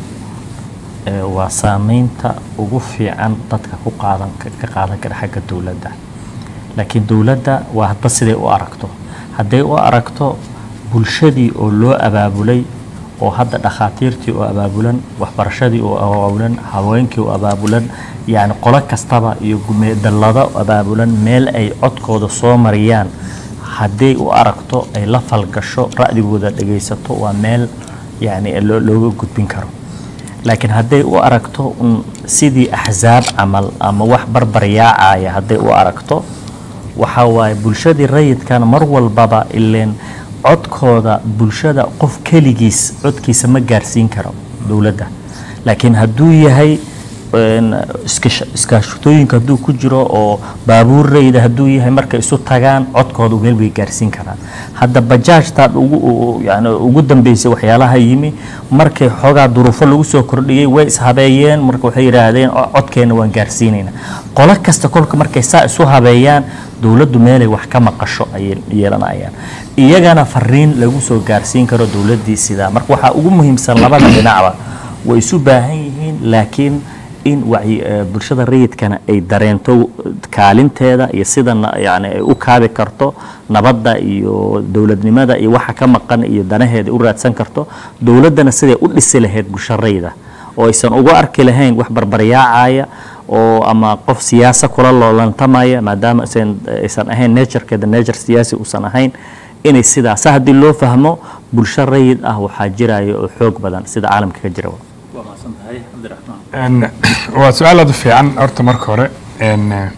ee, waa saameynta ugu fiican dadka ku qaadan ka ka qaadan kara xagga dowladda laakiin dowladda waa hadba siday u aragto hadday u aragto bulshadii oo loo abaabulay oo hadda dhakhaatiirtii oo abaabulan waxbarashadii oo abaabulan haweenkii oo abaabulan yacni qolo kastaba iyo gume- dallado abaabulan meel ay codkooda soo mariyaan hadday u aragto ay la falgasho ra'digooda dhegaysato waa meel yacni loo- looga gudbin karo laakiin hadday u aragto un sidii axsaab camal ama wax barbaryaacaya hadday u aragto waxaa waaye bulshadii rayidkana mar walbaba ileen codkooda bulshada qof keligiis codkiisa ma gaarsiin karo dowladda laakiin hadduu yahay een, iskash- iskaashatooyinka hadduu ku jiro oo baabuur rayda hadduu yahay markay isu tagaan codkooda meel bay gaarsiin karaan hadda bajaajtaad ugu u- yani ugu dambeysay waxyaalaha yimi markay xoogaa duruufo lagu soo kordhiyey way ishabeeyeen marka waxay yidhaahdeen "O- codkeena waan gaarsiinaynaa qolo kasta kolka markay saa isu habeeyaan dowladdu meelay wax ka maqasho ayay yeelanayaan iyagana fariin lagu soo gaarsiin karo dowladdii sidaa marka waxaa ugu muhiimsan labada dhinacba way isu baahan yihiin laakiin in wacyi eh, bulshada rayidkana ay dareento kaalinteeda iyo sida na- yani ay u kaabi karto nabadda iyo dowladnimada iyo waxa ka maqan iyo danaheeda u raadsan karto dowladdana siday u dhisi lahayd bulsho rayida oo aysan uga arki lahayn wax barbaryaacaya oo ama qof siyaasa kula loolantamaya maadaama aysan aysan ahayn naturekeeda nature siyaasi uusan ahayn inay sidaas haddii loo fahmo bulsho rayid ah waxaa jiraya oo xoog badan sida caalamka ka jira waa mahadsanta haye cabdiraxmaan Een, waa su-aal aad u fiican horta marka hore een, eh,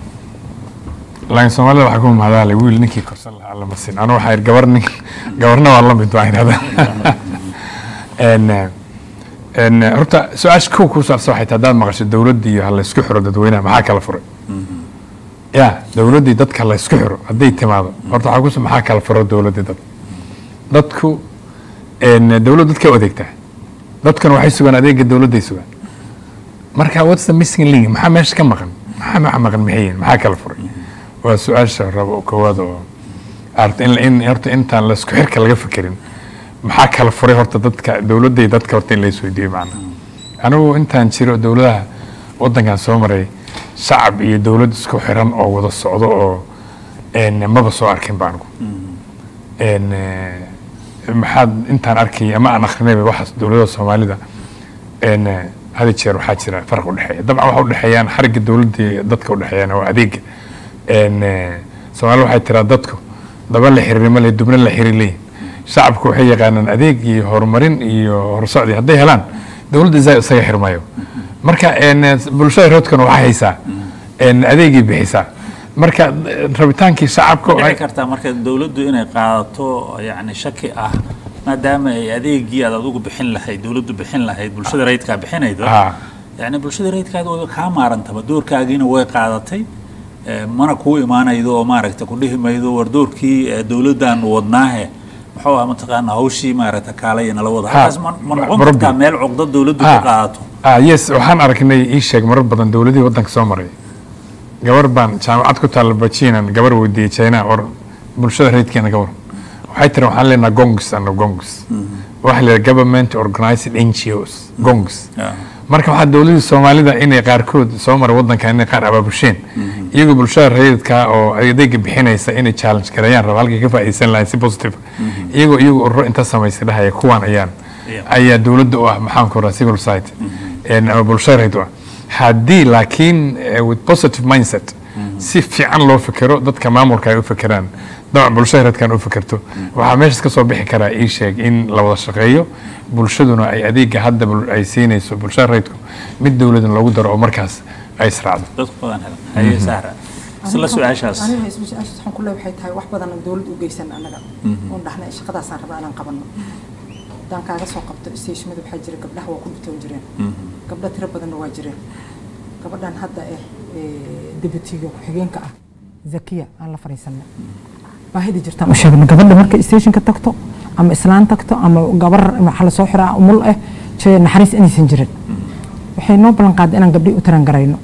laakiin soomaalida waxaa ku mahadaalay wiil ninkii korsan lahaa lama sin anu waxaa idhi gabar nin gabarna waa lamid waa idhahda Een, eh, een, eh, horta su-aasha kow kuu saarsa waxay tahay haddaad maqasho dowladda iyo ha laysku xiro dadweynaha maxaa kala furay ya dowladdii dadka la isku xiro hadday timaado horta waxaa kus maxaa kala furo dowladdii dad dadku een, dowladdu dadka u adeegtaa dadkuna waxay sugaan adeega dowladday sugaan marka what's the missing link maxaa meesha ka maqan maxaa maxaa maqan maxay yihiin maxaa kala furay waa su-aasha rabo koowaad oo art in in horta intaan la isku xirka laga fikirin maxaa kala furay horta dadka dowladday dadka horta in la isweydiiyo macna anigu intaan jiro dowladaha wadankan soo maray shacab iyo dowlad isku xiran oo wada socdo oo een, maba soo arkin ba anigu een, eh, maxaad intaan arkay ama aan akrinayba waxaas dowladda soomaalida een, eh, had iyo jeer waxaa jira farq udhexeeya dabcan waxa udhexeeyaan xarigga dowladda iyo dadka udhexeeyaan waa adeega een, eh, soomaalida waxay tiraa dadku daba la xiriiri ma le dubna la xiriir leeyihin shacabku waxay yaqaanaan adeeg iyo horumarin iyo horsocdi hadday helaan dowladda isaa isaga xirmayo marka een, eh, bulshada roodkana waxaa haysaa een, adeegii bixisaa marka eh, rabitaankii shacabka ma ay- dhici kartaa marka dowladdu inay qaadato yani shaki ah maadaama ay adeegii aad adigu bixin lahayd dowladdu bixin lahayd bulshada rayidkaa bixinaydo Ah. yani bulshada rayidkaada way kaa maarantaba doorkaagiina way qaadatay eh, mana kuu imaanaydo oo maaragta ku dhihi maydo war doorkii eh, dowladdan wadnaahe muxuu ah mataqaana hawshii maaragta kaalaya nala wada Ha, halkaas ma ma noqon Rabbi. kartaa meel cuqda dowladdu Ah. ka qaadato ah yes waxaan aragnay ii sheeg marar badan dowladihii waddanka soo maray gabar baan jaamacad ku taalla bajinan gabar weydiiyey china war bulshada rayidkeena gabar waxay tiri waxaan leenaha gongs ano gongs waxa la yidhaha government organized ngos gongs Yeah. marka waxaa dowladii soomaalida inay qaarkood soo maray waddanka inay qaar abaabusheen iyagoo bulshada rayidka oo adeega bixinaysa inay challenge gareeyaan raba halkay ka faa'iideysan lahayn si positive iyagoo iyagoo ururo inta samaysay dhahaya kuwaan ayaan Yeah. ayaa dowladda u ah maxaan ku rahaa civil society een, ama bulshada rayid u ah haddii laakiin eh, with positive mindset si fiican loo fikiro dadka maamulka ay u fikiraan dabcan bulshada rayidkan u fikirto waxaa meeshaas ka soo bixi karaa ii sheeg in la wada shaqeeyo bulshaduna ay adeega hadda bul- ay siinayso bulshada rayidku mid dowladan loogu daro oo markaas ay israacdo dadku badan helan haye sahra isla su-aashaas aniga isla su-aashaas waxaan ku leeyahay waxay tahay wax badan oo dowlad u geysan annaga oon dhahnay shaqadaasaan rabaa inaan qabanno haddaan kaaga soo qabto stationada waxaa jira gabdhaha waa ku dhitoon jireen gabdho tiro badanna waa jireen gabadhan hadda eh eh, debutiga ku-xigeenka ah zakiya aan la fadhiisanay baahida jirtaan u sheegno gabadha markay stationka tagto ama islaan tagto ama gabar waxa la soo xiraa umul ah jee naxariis inaysan jirin waxay noo ballan qaaday inaan gabdhii u taran garayno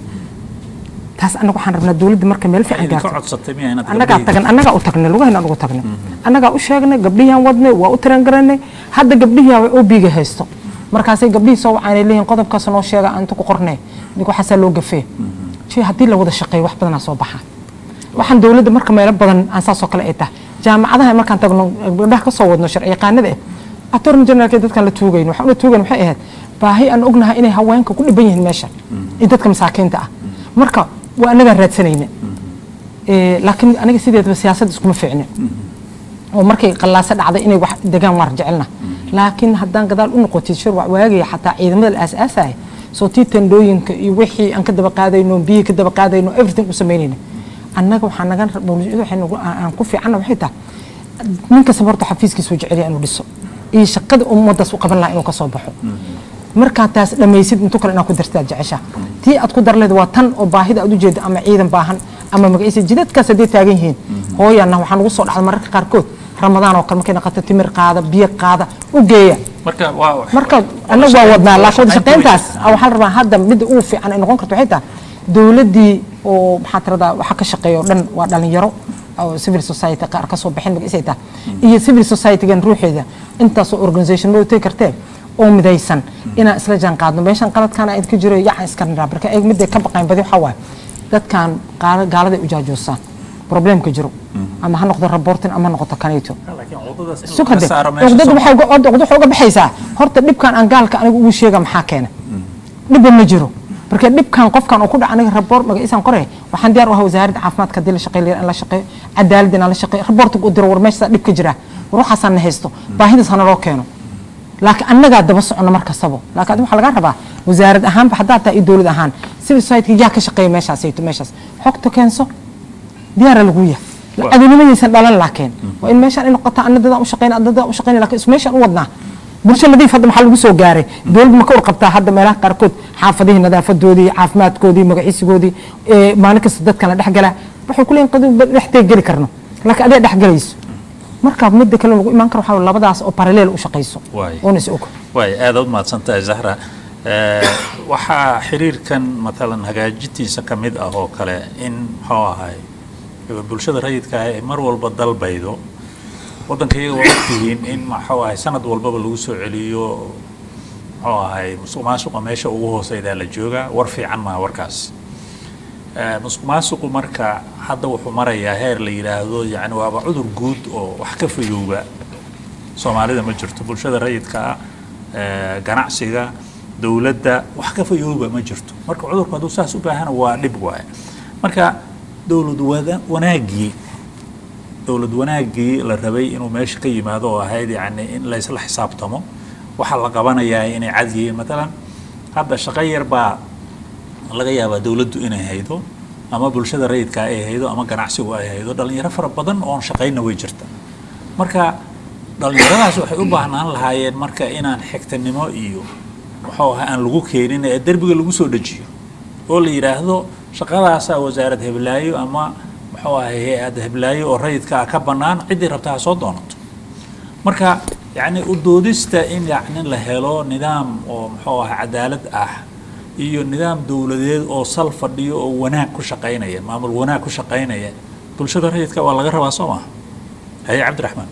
taas annaga waxaan rabnaa dowladda marka meel fiican idinka gaarto codsatay miya inaad annagaa gabdhihii- tagan annagaa u tagnay lugahayna ugu tagnay annagaa u sheegnay gabdhihiyaan wadnay waa u tiran garanay hadda gabdhihii way obiga haysto markaasay gabdhihii soo wacaanay leeyihin qodobkaas noo sheega aan inta ku qornay nig waxaasaa loo gafee jee haddii la wada shaqeeyo wax badanaa soo baxa waxaan dowladda marka meelo badan aan saasoo kale ay tahay jaamacadaha markaan tagno gabdhaha kasoo wadno sharci yaqaanada eh attorney generalka dadkaan la tuugayno waxaan ula tuugayn waxay ahayd baahi aan ognahay inay haweenka ku dhiban yihiin meesha iyo dadka masaakiinta ah marka waa annagaan raadsanayna Eh, laakiin aniga sideedaba siyaasadda iskuma fiicnin oo markay qallaaso dhacday inay wax degaan waan jecelna laakiin haddaan gadaal u noqotid shirwac waagaya xataa ciidamada la aasaasaya soo tii tandhooyinka iyo wixii aan ka daba qaadayno biyihii ka daba qaadayno everything u samaynayna annaga waxaa naga mawlid waxay nagu aan aan ku fiicanna waxay tahay nin kasta horta xafiiskiisu jeceliya inuu dhiso iyo shaqada ummaddaas u qaban lahaa inuu ka soo baxo markaa taas dhammaysid intu kale inaad ku dartaad jecesha tii aad ku darleed waa tan oo baahida aad u jeeda ama ciidan baahan ama magaciisa jidadkaas hadday taagan yihiin hooyaana waxaa nagu soo dhacda mararka qaarkood ramadaan oo kale markay naqato timir qaada biyo qaada u geeya marka waa marka annagu waa wadnaa laakiin wada shaqayntaas waxaa la rabaa hadda midda ugu fiican ay noqon karto waxay tahay dowladdii oo maxaa tiradaa waxa ka shaqeeya oo dhan waa dhalinyaro oo civil society qaar ka soo bixin magaciisay tahay iyo civil society-gan ruuxeeda intaasoo organisation ma utay kartee oo midaysan inaan isla jaan qaadno meeshan qaladkaana idinka jiro yacan iska niraa marka eeg midday ka baqayn badi waxaa waaye dadkan gaala- gaaladay u jaajoosaan problemka jiro ama ha noqdo reporting ama ha noqoto kaneeto laakiin cuduradaas in sug laga hadde saaro meesha cuqdadu soo- waxay uga- cuqdadu waxay uga baxaysaa horta dhibkan aan gaalka aniga ugu sheega maxaa keena dhibba ma jiro marka dhibkan qofkan uu ku dhaca aniga raboort magaciisaan qoraya waxaan diyaar u ahaa wasaaradda caafimaadka haddii la shaqeyn lahaa in la shaqeeyo cadaaladda in la shaqeeyo raboortiga u diro war meeshaa dhib ka jira war waxaasaan na haysto baahidaas hana loo keeno laakiin annagaa daba socono mar kastaba laakiin adiga waxaa lagaa rabaa wasaarad ahaanba haddaa taa iyo dowlad ahaan civil society yaa ka shaqeeya meeshaasayto meeshaas xogta keenso diyaara lagu yahay cadownimadaysan dhalan laakiin waa in meeshaan ay noqotaa anna dadaan u shaqeyna adna dadaan u shaqeyna laakiin isku meeshaan u wadnaa bulsho nadiif hadda maxaa lagu soo gaaray dowladda ma ka warqabtaa hadda meelaha qaarkood xaafadihii nadaafadoodii caafimaadkoodii magaciisigoodii ee maalin kasta dadkan la dhexgala waxay ku leeyihin qadiba dhexdee geli karno laakiin adee dhex gelayso marka midda kale lagu imaan karo waxaa waye labadaas oo paraleel u shaqayso Waay. oona is og waay aad u mahadsantahay zahra Eh, waxaa xiriirkan matalan hagaajintiisa ka mid ah oo kale in muxuu ahay bulshada rayidka ah ay mar walba dalbaydo waddanka iyaga waa ogtihiin in muxuu ahay sanad walbaba lagu soo celiyo muxuu ahay musuq maasuqa meesha ugu hooseydaa la joogaa war fiican maaha warkaas Eh, musuq maasuqu marka hadda wuxuu marayaa heer la yidhaahdo yani waaba cudur guud oo wax ka fayooba soomaalida ma jirto bulshada rayidka ah eh, ganacsiga dowladda wax ka fayooba ma jirto marka cudurku hadduu saas u baahana waa dhib waaye marka dowlad wada wanaaggii dowlad wanaaggii la rabay inuu meesha ka yimaado oo ahayd yani in la isla xisaabtamo waxaa la qabanayaa inay cad yihiin matalan hadda shaqo yar baa laga yaabaa dowladdu inay haydo ama bulshada rayidka ay haydo ama ganacsigu ay haydo dhalinyaro fara badan oon shaqayna way jirta marka dhalinyaradaas waxay u baahnaan lahaayeen marka inaan xigtanimo iyo muxuu ahaa aan lagu keenin ee derbiga lagu soo dejiyo oo la yidhaahdo shaqadaasaa wasaarad heblaayo ama muxuu ahay hay-ad heblaayo oo rayidka ah ka bannaan ciddii rabta ha soo doonato marka yacni u doodista in yacni la helo nidaam oo muxuu ahaa cadaalad ah iyo nidaam dowladeed oo sal fadhiyo oo wanaag ku shaqaynaya maamul wanaag ku shaqaynaya bulshada rayidka waa laga rabaa soo maha haye cabdiraxmaan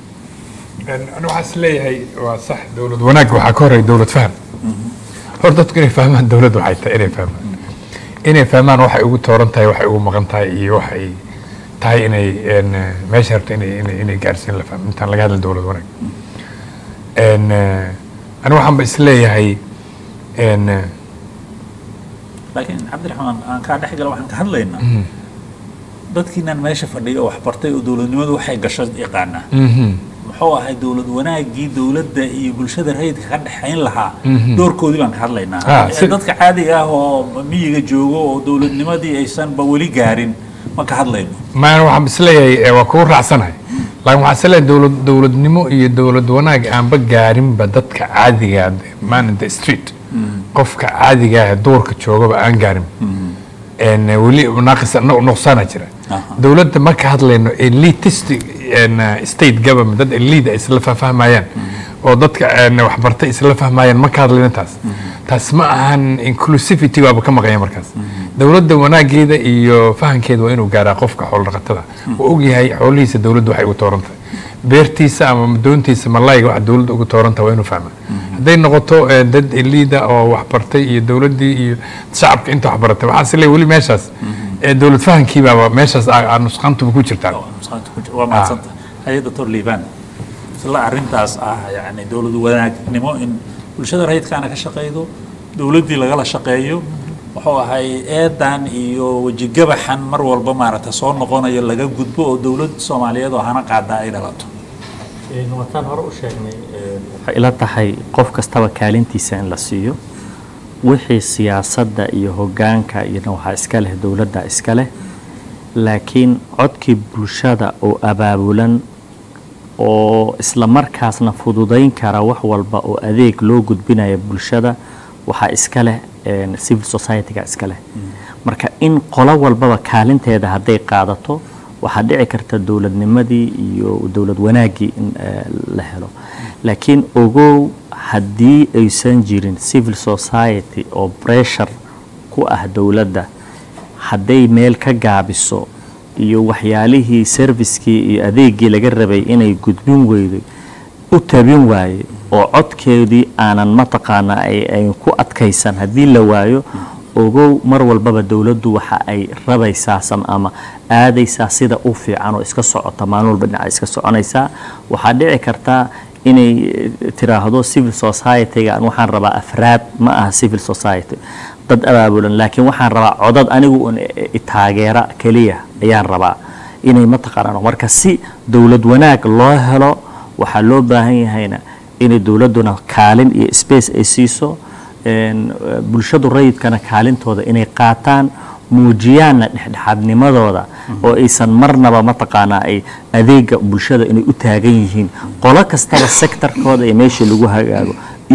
anu waxaan is leeyahay waa sax dowlad wanaag waxaa ka horreeya dowlad faham hor dadku inay fahmaan dowladda waxay tahay inay fahmaan inay fahmaan waxay ugu tooran tahay waxay ugu maqan tahay iyo waxay tahay inay een, meesha rabto inay inay inay gaarsiin la fahmo intaan laga hadlin dowlad wanaag een, anigu waxaanba is leeyahay een, laakiin cabdiraxmaan aan kaa dhex gala waxaan ka hadlaynaa dadkiinan meesha fadhiya oo waxbartay oo dowladnimadu waxay gasho yaqaanaa mhm, muxuu ahay dowlad wanaaggii dowladda iyo bulshada rayidka ka dhexayn lahaa doorkoodii baan ka hadlaynaa Ah, Eh, si- dadka caadiga ah oo miyiga joogo oo dowladnimadii aysanba weli gaarin ma ka hadlayno maan waxaan is leeyahay eh, waa kugu raacsanahay laakiin waxaan is leeyahay dowlad dowladnimo iyo dowlad wanaag aanba gaarinba dadka caadiga man in the street qofka caadiga ah ee duurka joogaba aan gaarin En, eh, weli naaqis no- nuqsaana jira Aha. dowladda marka hadlayno elitist en, eh, state government dad elite ay isla fahmayaan oo dadka en, waxbartay isla fahmayaan marka hadlayno taas taas ma ahan inclusivity waaba ka maqanya markaas dowladda wanaageeda iyo fahankeeda waa inuu gaaraa qofka xoolodhaqatada uu ogyahay xoolihiisa dowladda waxay ugu tooran tahay beertiisa ama doontiisa malayga waxa dowladda ugu tooran tahay waa inuu fahmaa hadday noqoto eh, dad elida oo waxbartay iyo dowladdii iyo shacabka inta waxbaratay waxaa is leeyahay weli meeshaas ee dowlad fahankiibaaba meeshaas aa- aa nusqantuba ku jirtaa oo nusqaanta ku jira. waa mahadsanta haye doctor liibaan isla arrintaas ah yani dowlad wanaagnimo in bulshada rayidkaana ka shaqaydo dowladdii lagala shaqeeyo wuxuu ahay eedan iyo wejigabaxan mar walba maaragta soo noqonayo laga gudbo oo dowlad soomaaliyeed oo hana qaadaa ay dhalato wataan hore u sheegnay waxay ila tahay qof kastaba kaalintiisa in la siiyo wixii siyaasadda iyo hoggaanka iyona waxaa iska leh dowladda iska leh laakiin codkii bulshada oo abaabulan oo isla markaasna fududayn kara wax walba oo adeeg loo gudbinaya bulshada waxaa iska leh een, civil society-ga iska leh marka in qolo walbaba kaalinteeda hadday qaadato waxaa dhici karta dowladnimadii iyo dowlad wanaaggii in eh, la helo laakiin ogow haddii aysan jirin civil society oo pressure ku ah dowladda hadday meel ka gaabiso iyo waxyaalihii servicekii iyo adeegii laga rabay inay gudbin weyday u tabin waaye oo codkeedii aanan mataqaanaa ay ay ku adkaysan haddii la waayo ogow mar walbaba dowladdu waxa ay rabaysaa sam ama aadaysaa sida u fiican oo iska socota maalin walba dhinaca iska soconaysaa waxaa dhici kartaa inay eh, tiraahdo civil society-ga aan waxaan rabaa afraad ma aha civil society dad abaabulan laakiin waxaan rabaa codad anigu un i- i- taageera keliya ayaan rabaa inay mataqaanaan marka si dowlad wanaag loo helo waxaa loo baahan yahayna inay dowladduna kaalin iyo space ay siiso een, eh, bulshadu rayidkana kaalintooda inay qaataan muujiyaanna dhexdhexaadnimadooda oo aysan marnaba mataqaanaa ay adeega bulshada inay u taagan yihiin qolo kastaba sektarkooda iyo meeshii lagu hagaago iyo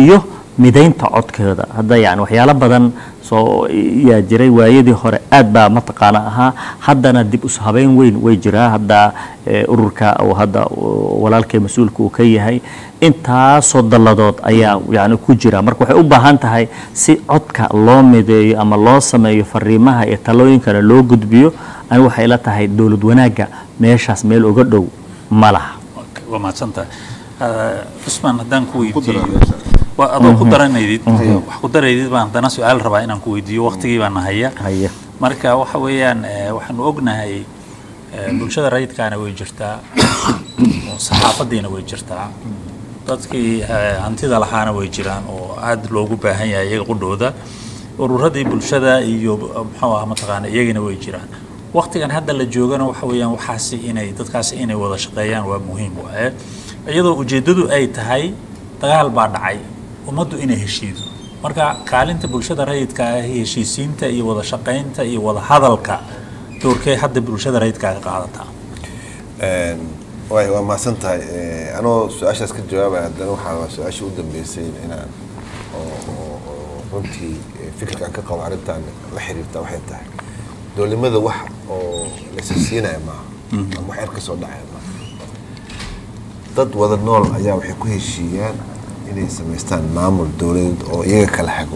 midaynta codkooda hadda yani waxyaalo badan soo yaa jiray waayadii hore aad baa mataqaana ahaa haddana dib us habeyn weyn way jiraa hadda eh, ururka uu hadda uu walaalkay mas-uulka uu ka yahay intaasoo dalladood ayaa yani ku jira marka waxay u baahan tahay si codka loo mideeyo ama loo sameeyo fariimaha iyo talooyinkana loo gudbiyo ani waxay la tahay dowlad wanaagga meeshaas meel uga dhow ma laha Okay, waa mahadsantahay Ah, cusmaan haddaan ku weydiiyo waa adoo ku daranaydid wax ku daraydid baan haddana su-aal rabaa inaan ku weydiiyo waqtigii baan nahaya haya marka waxa weeyaan eh, waxaanu ognahay eh, bulshada rayidkaana way jirtaa oo saxaafadiina way jirtaa dadkii eh, hantida lahaana way jiraan oo aad loogu baahan yahay iyaga qudhooda ururadii bulshada iyo eh, muxuu ah mataqaana iyagina way jiraan waqtigan hadda la joogana waxa weeyaan waxaasi inay dadkaasi inay wada shaqeeyaan waa muhiim waaye iyadoo ujeeddadu ay tahay dagaal baa dhacay ummaddu inay heshiido marka kaalinta bulshada rayidka ah heshiisiinta iyo wada shaqaynta iyo wada hadalka doorkee hadda bulshada rayidka ka qaadataa waay waa mahadsan tahay anoo su-aashaas ka jawaabaya haddana waxaa waa su-aashii u dambeysay inaan oo oo- oo runtii eh, fikirkan ka qabo arrintan la xiriirta waxay tahay dowlimada wax oo laysa siinaya maaha ama wax yar ka soo dhacaya maaha dad wada nool ayaa waxay ku heshiiyaan inay samaystaan maamul dowladeed oo iyaga kala hago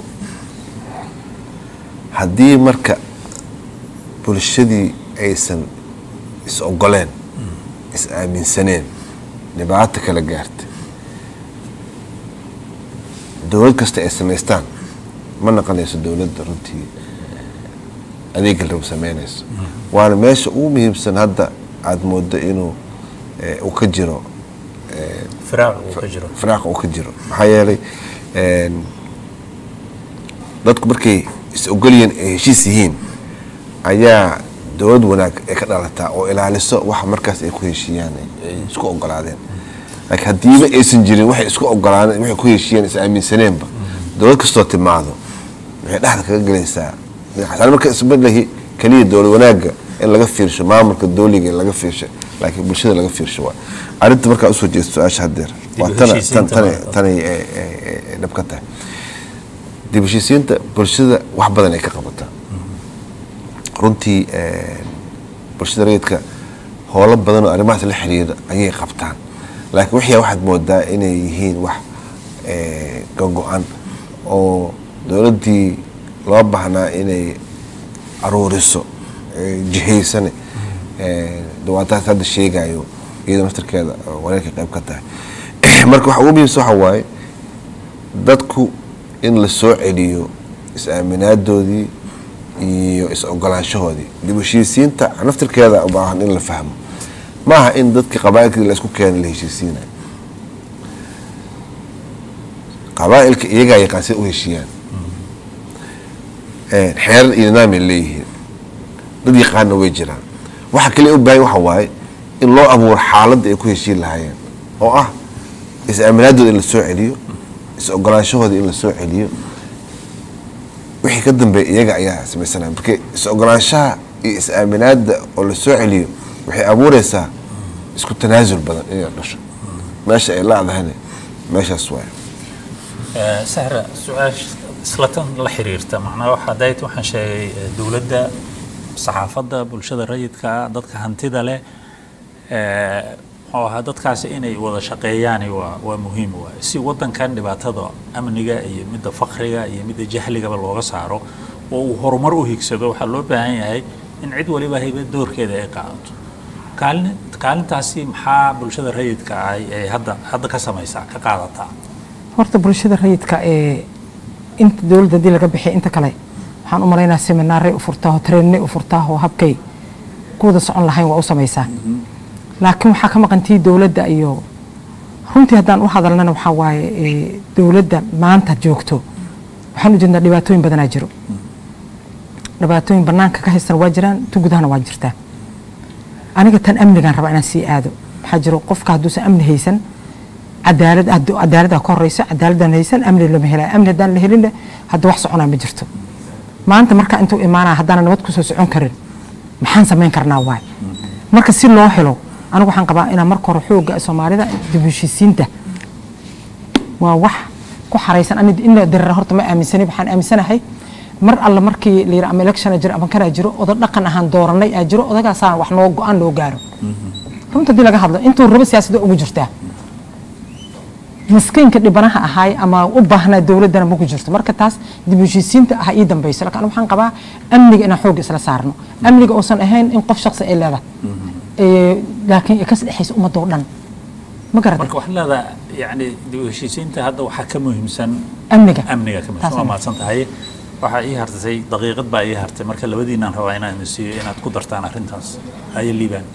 haddii marka bulshadii aysan is ogoleen is aaminsaneen dhibaato kala gaarta dowlad kasta ay samaystaan ma naqonayso dowladda runtii adeega rab sameynayso waana meesha ugu muhiimsan hadda aada moodo inuu eh, uu ka jiro firaaq uu ka jiro firaaqa uu ka jiro maxaa yeelay een, dadku markay is ogolyihiin ay heshiis yihiin ayaa dowlad wanaag ay ka dhalataa oo ilaaliso waxa markaas ay ku heshiiyaan ay- ay isku ogolaadeen laakiin haddiiba aysan jirin waxay isku ogolaadeen waxay ku heshiiyeen is aaminsaneenba dowlad kastoo timaado waxay dhexda kaga gelaysaa dhinacaas marka isbedlahi keliya dowlad wanaagga in laga fiirsho maamulka dowliga in laga fiirsho laakiin bulshada laga fiirsho waa arrinta markaa usoo jeesto su-aasha haddeer waa Dib u tana heshiisiinta tan- waa- tana tanay ee- ee- ee- ee dhab ka tahay dib u heshiisiinta bulshada wax badan ay ka qabataa runtii een, bulshada rayidka howlo badan oo arrimahaas la xiriira ayay qabtaan laakiin wixii waxaad moodaa inay yihiin wax ee, gogo-an oo dowladdii loo baahnaa inay aruuriso ee, jihaysane ee, dawaataas hadda sheegayo iyadoo naftarkeeda oo wareerka qayb ka tahay marka waxa ugu muhiimsan waxa waaye dadku in la soo celiyo is-aaminaadoodii iyo is-ogolaanshahoodii dib u heshiisiinta naftirkeeda u baahan in la fahmo maaha in dadka qabaa'ilkii la isku keena la heshiisiinayo qabaa'ilka iyagaa yaqaan sida u heshiiyaan xeerar iyo nidaamay leeyihiin dad yaqaana way jiraan waxa kale u baahan waxa waaye in loo abuuro xaaladda ay ku heshiin lahaayeen oo ah is-aaminaadooda in la soo celiyo is-ogolaanshahooda in la soo celiyo wixii ka dambeeya iyaga ayaa samaysanaya marka is-ogolaanshaha iyo is-aaminaada oo la soo celiyo waxay abuureysaa isku tanaasul badan inay dhasho meesha ay laadahayna meeshaas waay Eh, sahra su-aasha isla tan la xiriirta macnaha waxa dayt waxaan sheegay eh, dowladda saxaafadda bulshada rayidka ah dadka hantida leh eh, muxuu ahaa dadkaasi inay wada shaqeeyaani waa waa muhiim waay si wadankan dhibaatada amniga iyo midda fakriga iyo midda jahligaba looga saaro oo uu horumar u higsado waxaa loo baahan yahay in cid waliba hayba doorkeeda ay qaadato kaalin kaalintaasi maxaa bulshada rayidka ah ay hadda hadda ka samaysaa ka qaadataa horta bulshada rayidka ee inta dowladda haddii laga bixiya inta kale waxaan u malaynaa seminaaray u furtaaho trainay u furtaaho habkay ku wada socon lahayn waa u samaysaa laakiin waxaa ka maqantii dowladda iyo runtii haddaan u hadalnana waxaa waaye ee, dowladda maanta joogto waxaan u jeednaa dhibaatooyin badanaa jiro dhibaatooyin banaanka ka haystan waa jiraan tu gudahana waa jirtaa aniga tan amnigaan rabaa inaan sii aado waxaa jiro qofka hadduusan amni haysan cadaalad hadduu cadaaladdaa ka horeyso cadaaladdan haysan amni lama helaya amni haddaan la helinna hadda wax soconaa ma jirto maanta marka intuu imaanaa haddaana nabad kusoo socon karin maxaan samayn karnaa waay marka si loo helo anigu waxaan qabaa inaan marka hore xoogga soomaalida dib u heshiisiinta waa wax ku xaraysan ani in la dirira horta ma aaminsani waxaan aaminsanahay mar alle markii la yidhi ama electiona jiro ama kanaa jiro oda dhaqan ahaan dooranay aa jiro odagaasaan wax noo go-aan loo gaaro runta haddii laga hadlo intuu rabo siyaasadda ugu jirtaa miskiinka dhibanaha ahaay ama u baahnaa dowladdana ma ku jirto marka taas dib u heshiisiinta ah ii dambayso laakiin aniga waxaan qabaa amniga inaan xoogga isla saarno amniga uusan ahayn in qof shaqsi ay leedahay Ee, laakiin ay ka dhexaysa ummadda oo dhan ma garata marka waxaan leedahay yani dib u heshiisiinta hadda waxaa ka muhiimsan amniga amniga ka muhiimsan Taas waa amni. mahadsan tahay waxaa ii hartay daqiiqad baa ii hartay marka labadiinaan rabaa inaan idin siiyo inaad ku dartaan arrintaas haye liibaan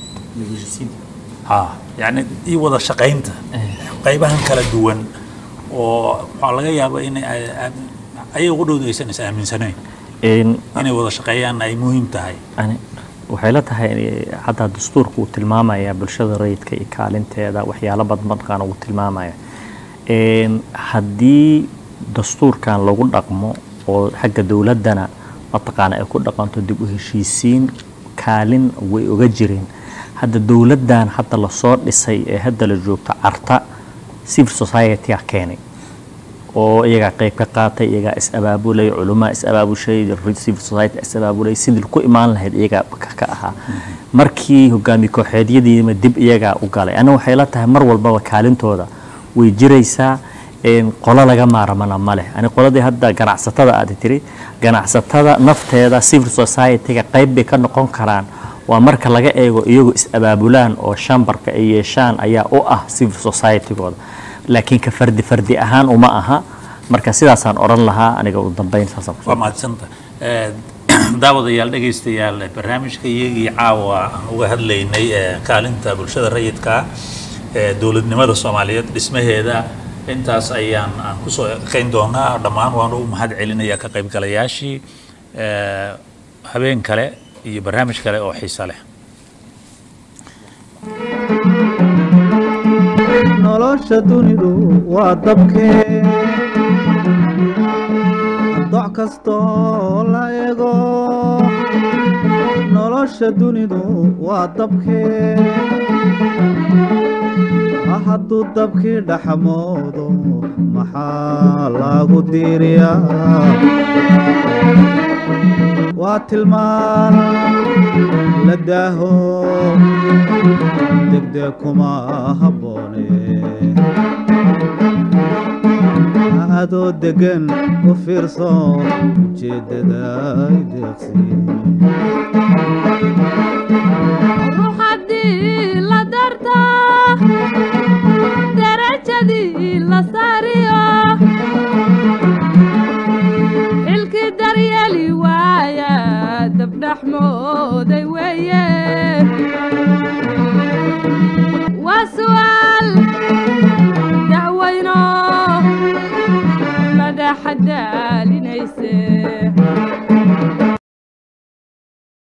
ha yani ii wada shaqaynta qaybahan kala duwan oo waxaa laga yaabaa in ay- ay- ayaga qudhowda aysan is aaminsanayn Een, inay wada shaqeeyaan ay muhiim tahay ani waxay la tahay eh, hadda dastuurka uu tilmaamaya bulshada rayidka iyo kaalinteeda waxyaalo badan markaan uu tilmaamaya Een, haddii dastuurkan lagu dhaqmo oo xagga dowladdana mataqaana ay ku dhaqanto dib u heshiisiin kaalin way oga jireen hadda dowladdan hadda lasoo dhisay ee hadda la joogto carta civil society a keenay oo iyagaa qayb ka qaatay iyagaa is abaabulay culumaa is abaabushay civil society is abaabulay sidii ku imaan lahayd iyagaa ka ka ahaa markii hogaamiye kooxeedyadiima dib iyagaa u galay aniga waxay la tahay mar walbaba kaalintooda way jiraysaa een, qolo laga maaramana ma leh ani qoladii hadda ganacsatada aad tiri ganacsatada nafteeda civil society-ga qayb bay ka noqon karaan waa marka laga eego iyagu is abaabulaan oo shambarka ay yeeshaan ayaa u ah civil society-gooda laakiin ka fardi fardi ahaan uma aha marka sidaasaan odhan lahaa aniga ugu dambeyn saasaan kusoo waa mahadsanta Eh, daawadayaal dhegaystayaal barnaamijka iyagii caawa aan uga hadlaynay eh, kaalinta bulshada rayidka ee dowladnimada soomaaliyeed dhismaheeda intaas ayaan aan kusoo ekeyn doonaa dhammaan waan u mahad celinayaa ka qaybgalayaashii eh, habeen kale iyo barnaamij kale oo xiiso leh nolosha dunidu waa dabkee doc kastoo la ego nolosha dunidu waa dabkee hadduu dabkii dhaxmoodo maxaa lagu diiriyaa waa tilmaan la daaho degdeg kuma habboone adoo deggan u fiirso ujeeddada ay deeqsi ruux haddii la darta darajadii la saariyo xilkii daryeeli waaya dabdhaxmooday weeye waa su'aal dacwayno madaxa daalinayse